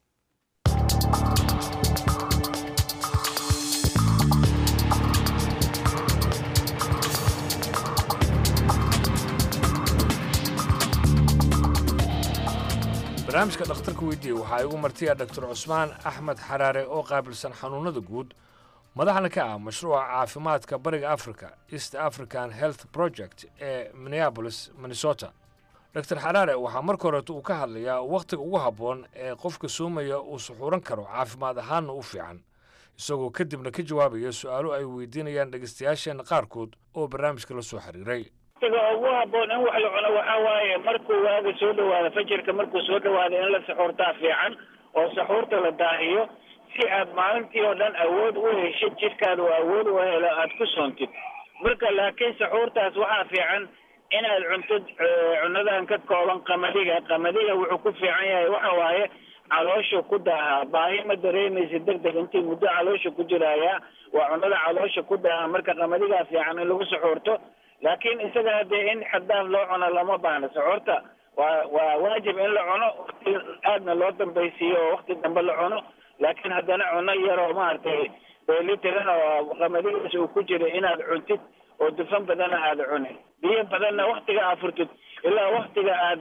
barnaamijka dhakhtarka weydiiye waxaa igu martiya dr cusmaan axmed xaraare oo qaabilsan xanuunada guud madaxna ka ah mashruuca caafimaadka bariga africa east african health project ee minneabolis minnesota dr xaraare waxaa marka horeeta uu ka hadlayaa wakhtiga ugu habboon ee qofka soomaya uu suxuuran karo caafimaad ahaanna u fiican isagoo kadibna ka jawaabaya su'aalo ay weydiinayaan dhegaystayaasheenna qaarkood oo barnaamijka la soo xiriiray waqtiga ugu habboon in wax la cuno waxaa waaye markuu waaga soo dhawaado fajirka markuu soo dhawaado in la saxuurtaa fiican oo saxuurta la daahiyo si aad maalintii oo dhan awood u heshid jidhkaada oo awood u helo aad ku soontid marka laakiin saxuurtaas waxaa fiican inaad cuntid cunadan ka kooban qamadiga qamadiga wuxuu ku fiican yahay waxa waaye caloosha ku daahaa baahi ma dareemaysa deg deg intii muddo caloosha ku jiraya waa cunada caloosha ku daahaa marka qamadigaa fiican in lagu saxuurto laakiin isaga hadee in xaddaaf loo cuno lama baahna saxuurta waa waa waajib in la cuno waqti aadna loo dambaysiiyo oo waqti dambe la cuno laakiin haddana cuno yaroo maaragtay beelitiran oo qamadigaas uu ku jira inaad cuntid oo dufan badana aada cunin biyo badanna waktiga aad furtid ilaa waktiga aad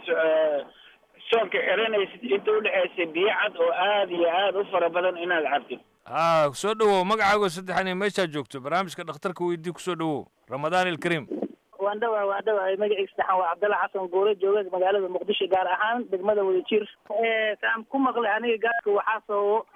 soonka xiranaysid inta udhexaysa biyo cad oo aad iyo aad u fara badan inaad cabtid haa soo dhowow magacaago saddexan iyo meeshaad joogto barnaamijka dhakhtarka weydii kusoo dhowow ramadaan ilkariim waan dhawahay waan dhawahay magaciisa saxan waa cabdalla xasan guure jooga magaalada muqdisho gaar ahaan degmada wadajir saan ku maqlay aniga gaaska waxaa sababo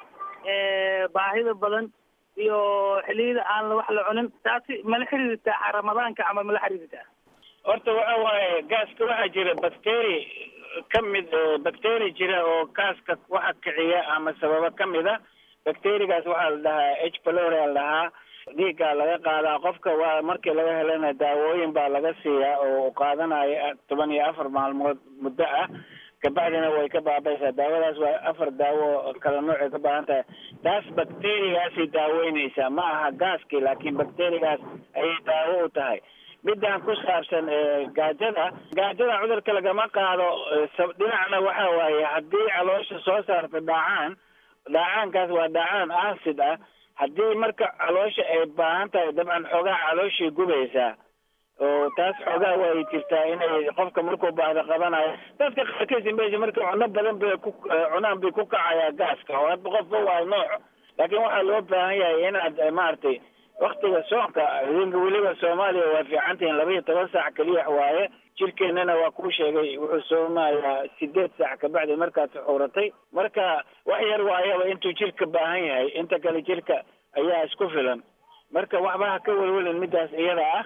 baahida badan iyo xilliyada aan wax la cunin taasi mala xiriirtaa ramadaanka ama mala xiriirtaa horta waxa waaye gaaska waxaa jira bacteri ka mid bacteri jira oo gaaska waxa kiciya ama sababa ka mid a bacterigaas waxaa la dhahaa h pylori la dhahaa dhiiggaa laga qaadaa qofka waa markii laga helana daawooyin baa laga siiyaa oo qaadanayo toban iyo afar maalmood muddo ah kabacdina way ka baabaysaa daawadaas waa afar daawo kala noocay ka baahan tahay taas bacterigaasay daaweyneysaa ma aha gaaskii laakiin bacterigaas ayay daawo u tahay midaan ku saabsan gaajada gaajada cudurka lagama qaado dhinacna waxa waaye haddii caloosha soo saarta dhaacaan dhaacaankaas waa dhaacaan acid ah haddii marka caloosha ay baahan tahay dabcan xoogaa calooshay gubaysaa oo taas xoogaa way jirtaa inay qofka markuu baahdo qabanayo dadka qaarkiisa meesha marka cuno badan bay ku cunaan bay ku kacayaa gaaska oo hadba qofba waa nooc laakiin waxaa loo baahan yahay inaad maaragtay waktiga soonka idinka weliba soomaaliya waa fiicantihin laba iyo toban saac keliya waaye jirkeennana waa kuu sheegay wuxuu soomayaa sideed saac kabacdi markaad suxuuratay marka wax yar waayaba intuu jirka baahan yahay inta kale jirka ayaa isku filan marka waxba ha ka welwelin midaas iyada ah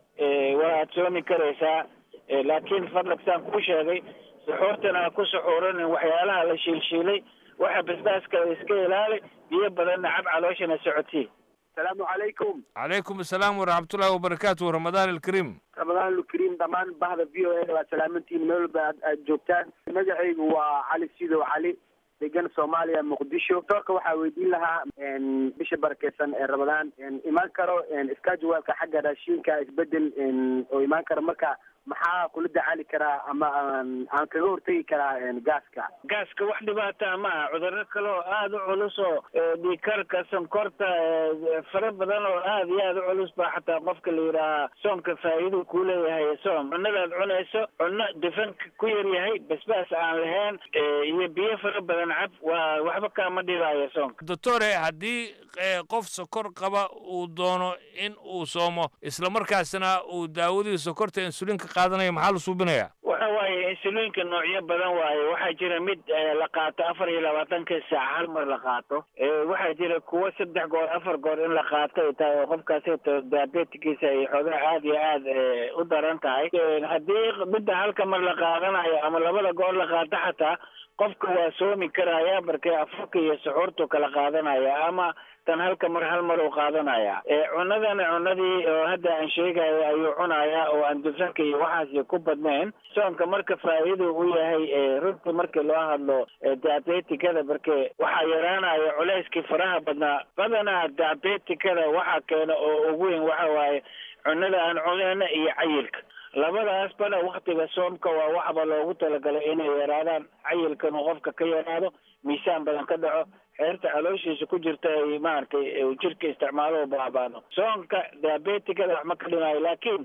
waaad soomi karaysaa laakiin fadlag saan kuu sheegay suxuurtana ha ku suxuuranin waxyaalaha la shiilshiilay waxa basbaaska iska ilaali biyo badanna cab calooshana socodsii asalaamu calaykum calaykum asalaam waraxmatullaahi wabarakaatu ramadaan ilkariim ramadaan ilkariim dhammaan bahda v o a waa salaamantiin meel walba aad aad joogtaan magacaygu waa cali sidow cali degan soomaaliya muqdisho doorka waxaa weydiin lahaa bisha barakeysan ee ramadaan imaan karo iskajuwaalka xagga raashiinka isbedel oo imaan karo marka maxaa kula dacaali karaa ama aan aan kaga hortegi karaa gaaska gaaska wax dhibaataa ma aha cudurro kale oo aada u culus oo dhiikarka sonkorta fara badan oo aada iyo aada u culus baa xataa qofka la yidhaahaa soomka faa'iiduu kuu leeyahay soom cunadaad cunayso cunno dufanka ku yar yahay basbaas aan lahayn iyo biyo fara badan cab waa waxba kaama dhibaayo soomka doctore haddii qof sokor qaba uu doono in uu soomo islamarkaasna uu daawadii sokorta insulinka qaadanaya maxaa la suubinayaa waxa waaye insuliinka noocyo badan waaye waxaa jira mid la qaato afar iyo labaatanka saac hal mar la qaato waxaa jira kuwo saddex goor afar goor in la qaato ay tahay oo qofkaasi diabetikiisa ay xoogaa aada iyo aada u daran tahay haddii midda halka mar la qaadanayo ama labada goor la qaato xataa qofka waa soomi karaya markee afurka iyo suxuurtu kala qaadanaya ama tan halka mar hal mar uu qaadanaya cunadana cunadii oo hadda aan sheegayo ayuu cunayaa oo aan dufanka iyo waxaasi ku badnayn soonka marka faa'iidu u yahay runtii markii loo hadlo diabetikada marke waxaa yaraanaya culeyskii faraha badnaa badanaa diabetikada waxaa keena oo ugu weyn waxa waaye cunada aan cunayna iyo cayilka labadaas bana waktiga soomka waa waxba loogu talagalay inay yaraadaan cayilkan uu qofka ka yaraado miisaan badan ka dhaco xeerta calooshiisa ku jirta ay maaragtay jirka isticmaalo baabaano soonka diabetikada wax ma ka dhimaayo laakiin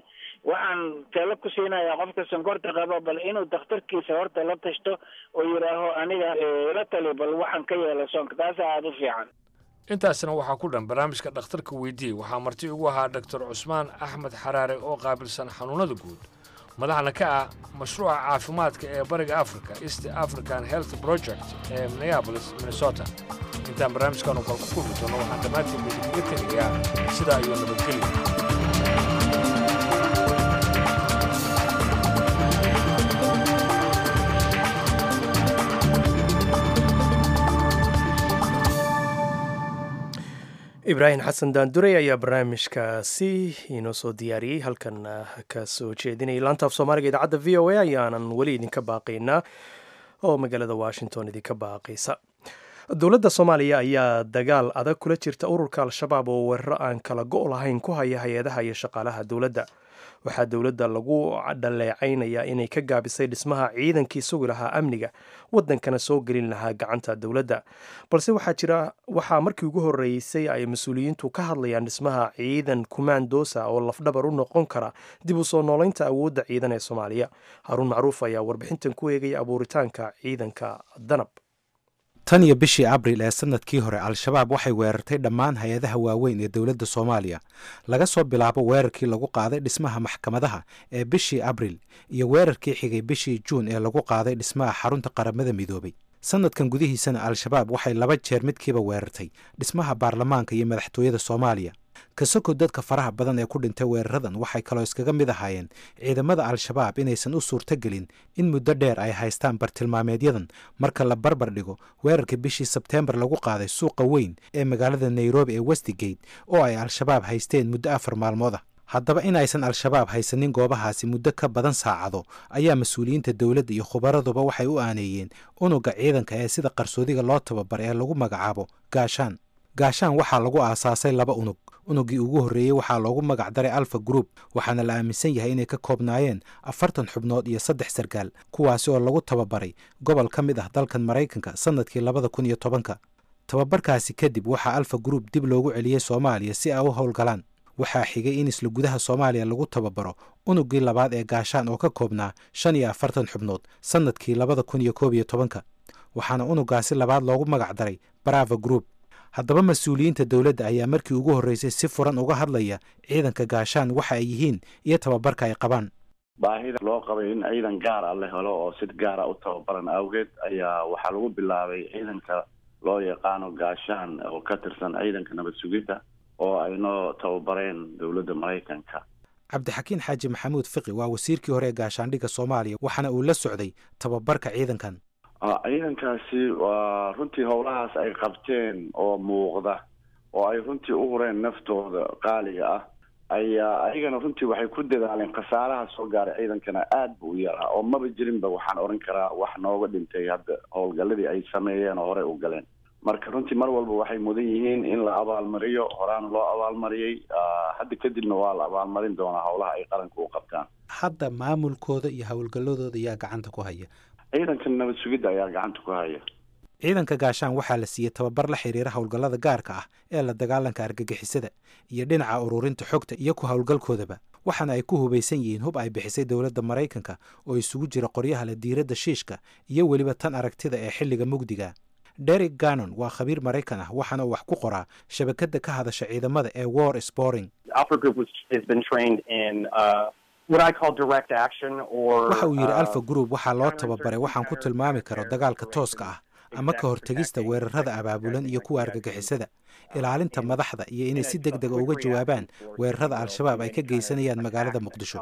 waxaan talo ku siinayaa qofka sonkorta qaba bal inuu dakhtarkiisa horta la tashto oo yidhaaho aniga la tali bal waxaan ka yeela soonka taasa aada u fiican intaasna waxaa ku dhan barnaamijka dhakhtarka weydiiyey waxaa marti ugu ahaa doctor cusmaan axmed xaraare oo qaabilsan xanuunada guud madaxna ka ah mashruuca caafimaadka ee bariga africa east african health project ee minneapolis minnesota intaan barnaamijkan oo kale ku kulmi doono waxaan dhammaantiin idinkaga tegayaa sidaa iyo nabadgelya ibraahim xasan daandurey ayaa barnaamijkaasi inoo soo diyaariyey halkan ka soo jeedinayay laanta af soomaaliga idaacadda v o a ayaanan weli idinka baaqaynaa oo magaalada washington idinka baaqaysa dowladda soomaaliya ayaa dagaal adag kula jirta ururka al-shabaab oo weeraro aan kala go' lahayn ku haya hay-adaha iyo shaqaalaha dowladda waxaa dowladda lagu dhaleecaynayaa inay ka gaabisay dhismaha ciidankii sugi lahaa amniga waddankana soo gelin lahaa gacanta dowladda balse waxaa jira waxaa markii ugu horreysay ay mas-uuliyiintu ka hadlayaan dhismaha ciidan kumaandoosa oo lafdhabar u noqon kara dib u soo noolaynta awoodda ciidan ee soomaaliya haruun macruuf ayaa warbixintan ku eegaya abuuritaanka ciidanka danab tan iyo bishii abril ee sanadkii hore al-shabaab waxay weerartay dhammaan hay-adaha waaweyn ee dowladda soomaaliya laga soo bilaabo weerarkii lagu qaaday dhismaha maxkamadaha ee bishii abril iyo weerarkii xigay bishii juun ee lagu qaaday dhismaha xarunta qaramada midoobay sanadkan gudihiisana al-shabaab waxay laba jeer midkiiba weerartay dhismaha baarlamaanka iyo madaxtooyada soomaaliya kasoko dadka faraha badan ee ku dhintay weeraradan waxay kaloo iskaga mid ahaayeen ciidamada al-shabaab inaysan u suurtogelin in muddo dheer ay haystaan bartilmaameedyadan marka la barbar dhigo weerarka bishii sebteembar lagu qaaday suuqa weyn ee magaalada nairobi ee westigate oo ay al-shabaab haysteen muddo afar maalmood ah haddaba inaysan al-shabaab haysanin goobahaasi muddo ka badan saacado ayaa mas-uuliyiinta dowladda iyo khubaraduba waxay u aaneeyeen unuga ciidanka ee sida qarsoodiga loo tababar ee lagu magacaabo gaashaan gaashaan waxaa lagu aasaasay laba unug unugii ugu horreeyey waxaa loogu magac daray alfa group waxaana la aaminsan yahay inay ka koobnaayeen afartan xubnood iyo saddex sarkaal kuwaasi oo lagu tababaray gobol ka mid ah dalkan maraykanka sannadkii labada kun iyo tobanka tababarkaasi kadib waxaa alfa group dib loogu celiyey soomaaliya si ay u howlgalaan waxaa xigay in isla gudaha soomaaliya lagu tababaro unugii labaad ee gaashaan oo ka koobnaa shan iyo afartan xubnood sannadkii labada kun iyo koob iyo tobanka waxaana unugaasi labaad loogu magac daray brava group haddaba mas-uuliyiinta dowladda ayaa markii ugu horreysay si furan uga hadlaya ciidanka gaashaan waxa ay yihiin iyo tababarka ay qabaan baahida loo qabay in ciidan gaar a la helo oo si gaara u tababaran awgeed ayaa waxaa lagu bilaabay ciidanka loo yaqaano gaashaan oo ka tirsan ciidanka nabad sugidda oo ay noo tababareen dowladda maraykanka cabdixakiin xaaji maxamuud fiqi waa wasiirkii hore ee gaashaandhigga soomaaliya waxaana uu la socday tababarka ciidankan ciidankaasi waa runtii howlahaas ay qabteen oo muuqda oo ay runtii u hureen naftooda qaaliga ah ayaa ayagana runtii waxay ku dadaaleen khasaaraha soo gaaray ciidankana aad bu u yaraa oo maba jirinba waxaan odhan karaa wax nooga dhintay hadda howlgaladii ay sameeyeen oo horey u galeen marka runtii mar walba waxay mudan yihiin in la abaalmariyo horaana loo abaalmariyey hadda kadibna waa la abaalmarin doonaa howlaha ay qaranka u qabtaan hadda maamulkooda iyo howlgalladooda ayaa gacanta ku haya ciidanka nabad sugidda ayaa gacanta ku haya ciidanka gaashaan waxaa la siiyey tababar la xiriira howlgallada gaarka ah ee la dagaalanka argagixisada iyo dhinaca ururinta xogta iyo ku howlgalkoodaba waxaana ay ku hubaysan yihiin hub ay bixisay dowladda maraykanka oo isugu jira qoryaha la diiradda shiishka iyo weliba tan aragtida ee xilliga mugdiga derek gannon waa khabiir maraykan ah waxaana uu wax ku qoraa shabakadda ka hadasha ciidamada ee war sporing waxa uu yidhi alfa group waxaa loo tababaray waxaan ku tilmaami karo dagaalka tooska ah ama ka hortegista weerarada abaabulan iyo kuwa argagixisada ilaalinta madaxda iyo inay si deg dega uga jawaabaan weerarada al-shabaab ay ka geysanayaan magaalada muqdisho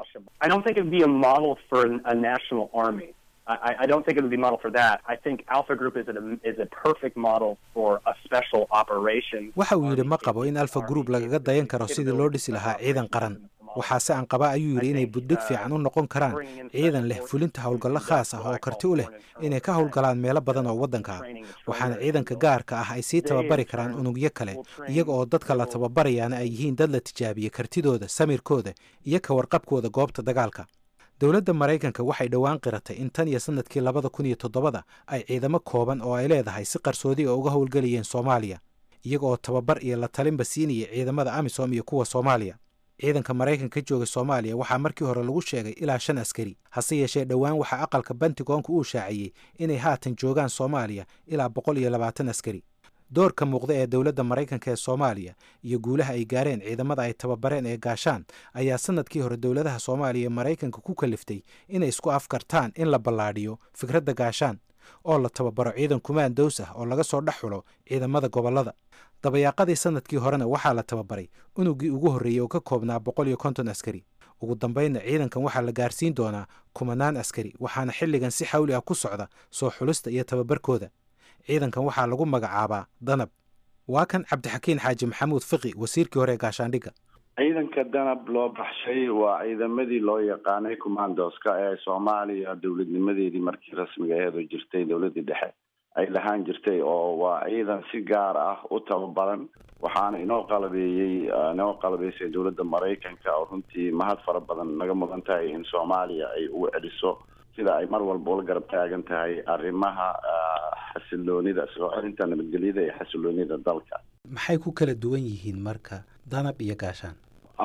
I, I don't think it would be model for that. I think Alpha Group is a, is a perfect model for a special operation. waxa uu yidhi ma qabo in alfa group lagaga dayan karo sidii loo dhisi lahaa ciidan qaran waxaase aan qabaa ayuu yidhi inay buddhig fiican u noqon karaan ciidan leh fulinta howlgallo khaas ah oo karti u leh inay ka howlgalaan meelo badan oo waddanka ah waxaana ciidanka gaarka ah ay sii tababari karaan unugyo kale iyaga oo dadka la tababarayaana ay yihiin dad la tijaabiyey kartidooda samirkooda iyo ka warqabkooda goobta dagaalka dowladda maraykanka waxay dhowaan qiratay in tan iyo sanadkii labada kun iyo toddobada ay ciidamo kooban oo ay leedahay si qarsoodi a uga howlgelayeen soomaaliya iyaga oo tababar iyo la talinba siinaya ciidamada amisom iyo kuwa soomaaliya ciidanka maraykanka ka jooga soomaaliya waxaa markii hore lagu sheegay ilaa shan askari hase yeeshee dhowaan waxaa aqalka bentigoonka uu shaaciyey inay haatan joogaan soomaaliya ilaa boqol iyo labaatan askari doorka muuqda ee dowladda maraykanka ee soomaaliya iyo guulaha ay gaareen ciidamada ay tababareen ee gaashaan ayaa sanadkii hore dowladaha soomaaliya ee maraykanka ku kaliftay inay isku afkartaan in la ballaadhiyo fikradda gaashaan oo la tababaro ciidan kumaandows ah oo laga soo dhex xulo ciidamada gobollada dabayaaqadii sanadkii horena waxaa la tababaray unugii ugu horreeyey oo ka koobnaa boqol iyo konton askari ugu dambaynna ciidankan waxaa la gaarsiin doonaa kumanaan askari waxaana xilligan si xawli ah ku socda soo xulista iyo tababarkooda ciidankan waxaa lagu magacaabaa danab waa kan cabdixakiin xaaji maxamuud fiqi wasiirkii hore ee gaashaandhigga ciidanka danab loo baxshay waa ciidamadii loo yaqaanay commandoska ee soomaaliya dowladnimadeedii markii rasmiga aheedoo jirtay dowladdii dhexe ay lahaan jirtay oo waa ciidan si gaar ah u tababaran waxaana inoo qalabeeyey inoo qalabeysay dowladda maraykanka oo runtii mahad fara badan naga mudan tahay in soomaaliya ay ugu celiso sida ay mar walba ula garab taagan tahay arrimaha xasiloonida soo celinta nabadgelyada iyo xasiloonida dalka maxay ku kala duwan yihiin marka danab iyo gaashaan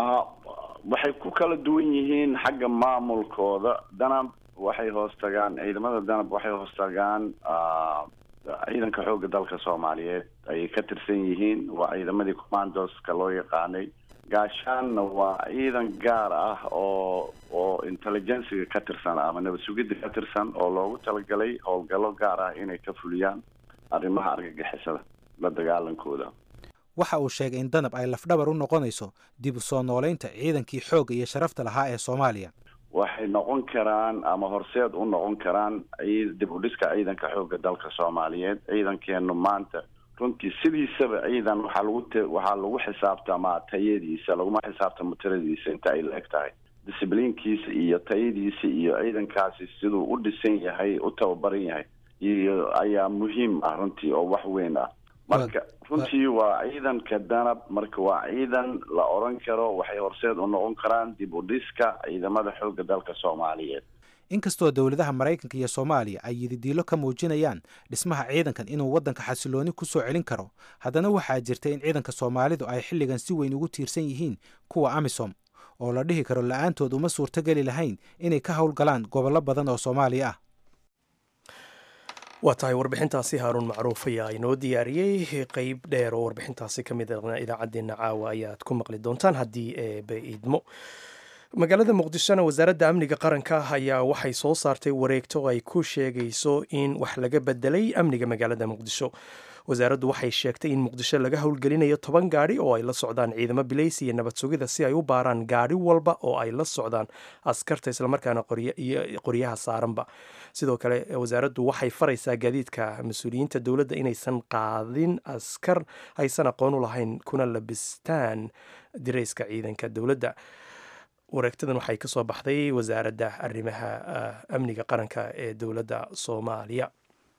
waxay ku kala duwan yihiin xagga maamulkooda danab waxay hoos tagaan ciidamada danab waxay hoos tagaan ciidanka xoogga dalka soomaaliyeed ayay ka tirsan yihiin waa ciidamadii commandoska loo yaqaanay gaashaanna waa ciidan gaar ah oo oo intelligenciga ka tirsan ama nabad sugidda ka tirsan oo loogu talagalay howlgallo gaar ah inay ka fuliyaan arrimaha argagixisada la dagaalankooda waxa uu sheegay in danab ay lafdhabar u noqonayso dib u soo noolaynta ciidankii xoogga iyo sharafta lahaa ee soomaaliya waxay noqon karaan ama horseed u noqon karaan dib u dhiska ciidanka xoogga dalka soomaaliyeed ciidankeenu maanta runtii sidiisaba ciidan waxaa lagu t waxaa lagu xisaabtamaa tayadiisa laguma xisaabtamo tiradiisa inta ay la eg tahay discibliinkiisa iyo tayadiisa iyo ciidankaasi siduu u dhisan yahay u tababaran yahay iyo ayaa muhiim ah runtii oo wax weyn ah marka runtii waa ciidanka danab marka waa ciidan la oran karo waxay horseed u noqon karaan dib u dhiska ciidamada xoogga dalka soomaaliyeed inkastoo dowladaha maraykanka iyo soomaaliya ay yididiilo ka muujinayaan dhismaha ciidankan inuu waddanka xasilooni ku soo celin karo haddana waxaa jirta in ciidanka soomaalidu ay xilligan si weyn ugu tiirsan yihiin kuwa amisom oo la dhihi karo la-aantood uma suurtogeli lahayn inay ka howlgalaan gobollo badan oo soomaaliya ah waa tahay warbixintaasi haaruun macruuf ayaa inoo diyaariyey qeyb dheer oo warbixintaasi ka mid a idaacaddeenna caawa ayaad ku maqli doontaan haddii eebe idmo magaalada muqdishona wasaaradda amniga qaranka ayaa waxay soo saartay wareegto ay ku sheegayso in wax laga bedelay amniga magaalada muqdisho wasaaraddu waxay sheegtay in muqdisho laga howlgelinayo toban gaadhi oo ay la socdaan ciidamo bilays iyo nabad sugida si ay u baaraan gaadhi walba oo ay la socdaan askarta islamarkaana qoryaha saaranba sidoo kale wasaaraddu waxay faraysaa gaadiidka mas-uuliyiinta dowladda inaysan qaadin askar aysan aqoon u lahayn kuna labistaan dirayska ciidanka dowladda wareegtadan waxay kasoo baxday wasaaradda arrimaha amniga qaranka ee dowladda soomaaliya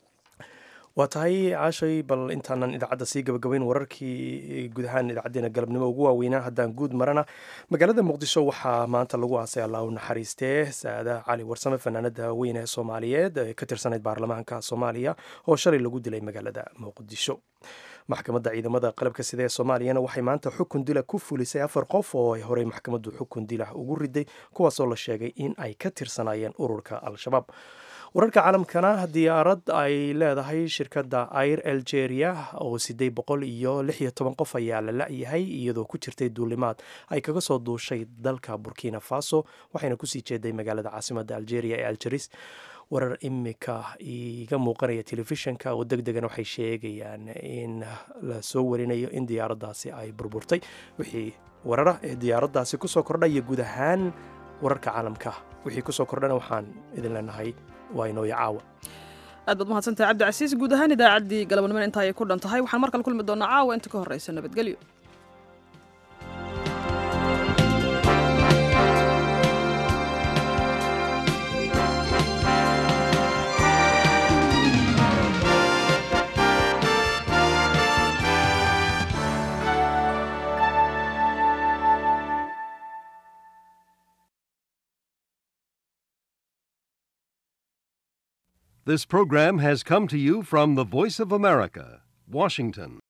waa tahay caashay bal intaanan idaacadda sii gabagabayn wararkii guud ahaan idaacadeena galabnimo ugu waaweynaa haddaan guud marana magaalada muqdisho waxaa maanta lagu aasay allah u naxariistee saada cali warsame fanaanada weyn ee soomaaliyeed ee ka tirsanayd baarlamaanka soomaaliya oo shalay lagu dilay magaalada muqdisho maxkamadda ciidamada qalabka sida ee soomaaliyana waxay maanta xukun dila ku fulisay afar qof oo ay horey maxkamaddu xukun dila ugu riday kuwaasoo la sheegay in ay ka tirsanaayeen ururka al-shabaab wararka caalamkana diyaarad ay leedahay shirkadda air algeria oo siddeed boqol iyo lix iyo toban qof ayaa la la-yahay iyadoo ku jirtay duulimaad ay kaga soo duushay dalka burkina faso waxayna kusii jeeday magaalada caasimadda algeria ee algeris warar imika iga muuqanaya telefishinka oo deg degan waxay sheegayaan in la soo warinayo in diyaaraddaasi ay burburtay wixii warara ee diyaaraddaasi kusoo kordhaya guud ahaan wararka caalamka wixii kusoo kordhana waxaan idin leenahay waa inooya caawa aad baad mahadsantahay cabdicasiis guud ahaan idaacaddii galabnimada inta ayay ku dhan tahay waxaan markale kulmi doonaa caawa inta ka horreysa nabadgelyo This program has come to you from the Voice of America, Washington.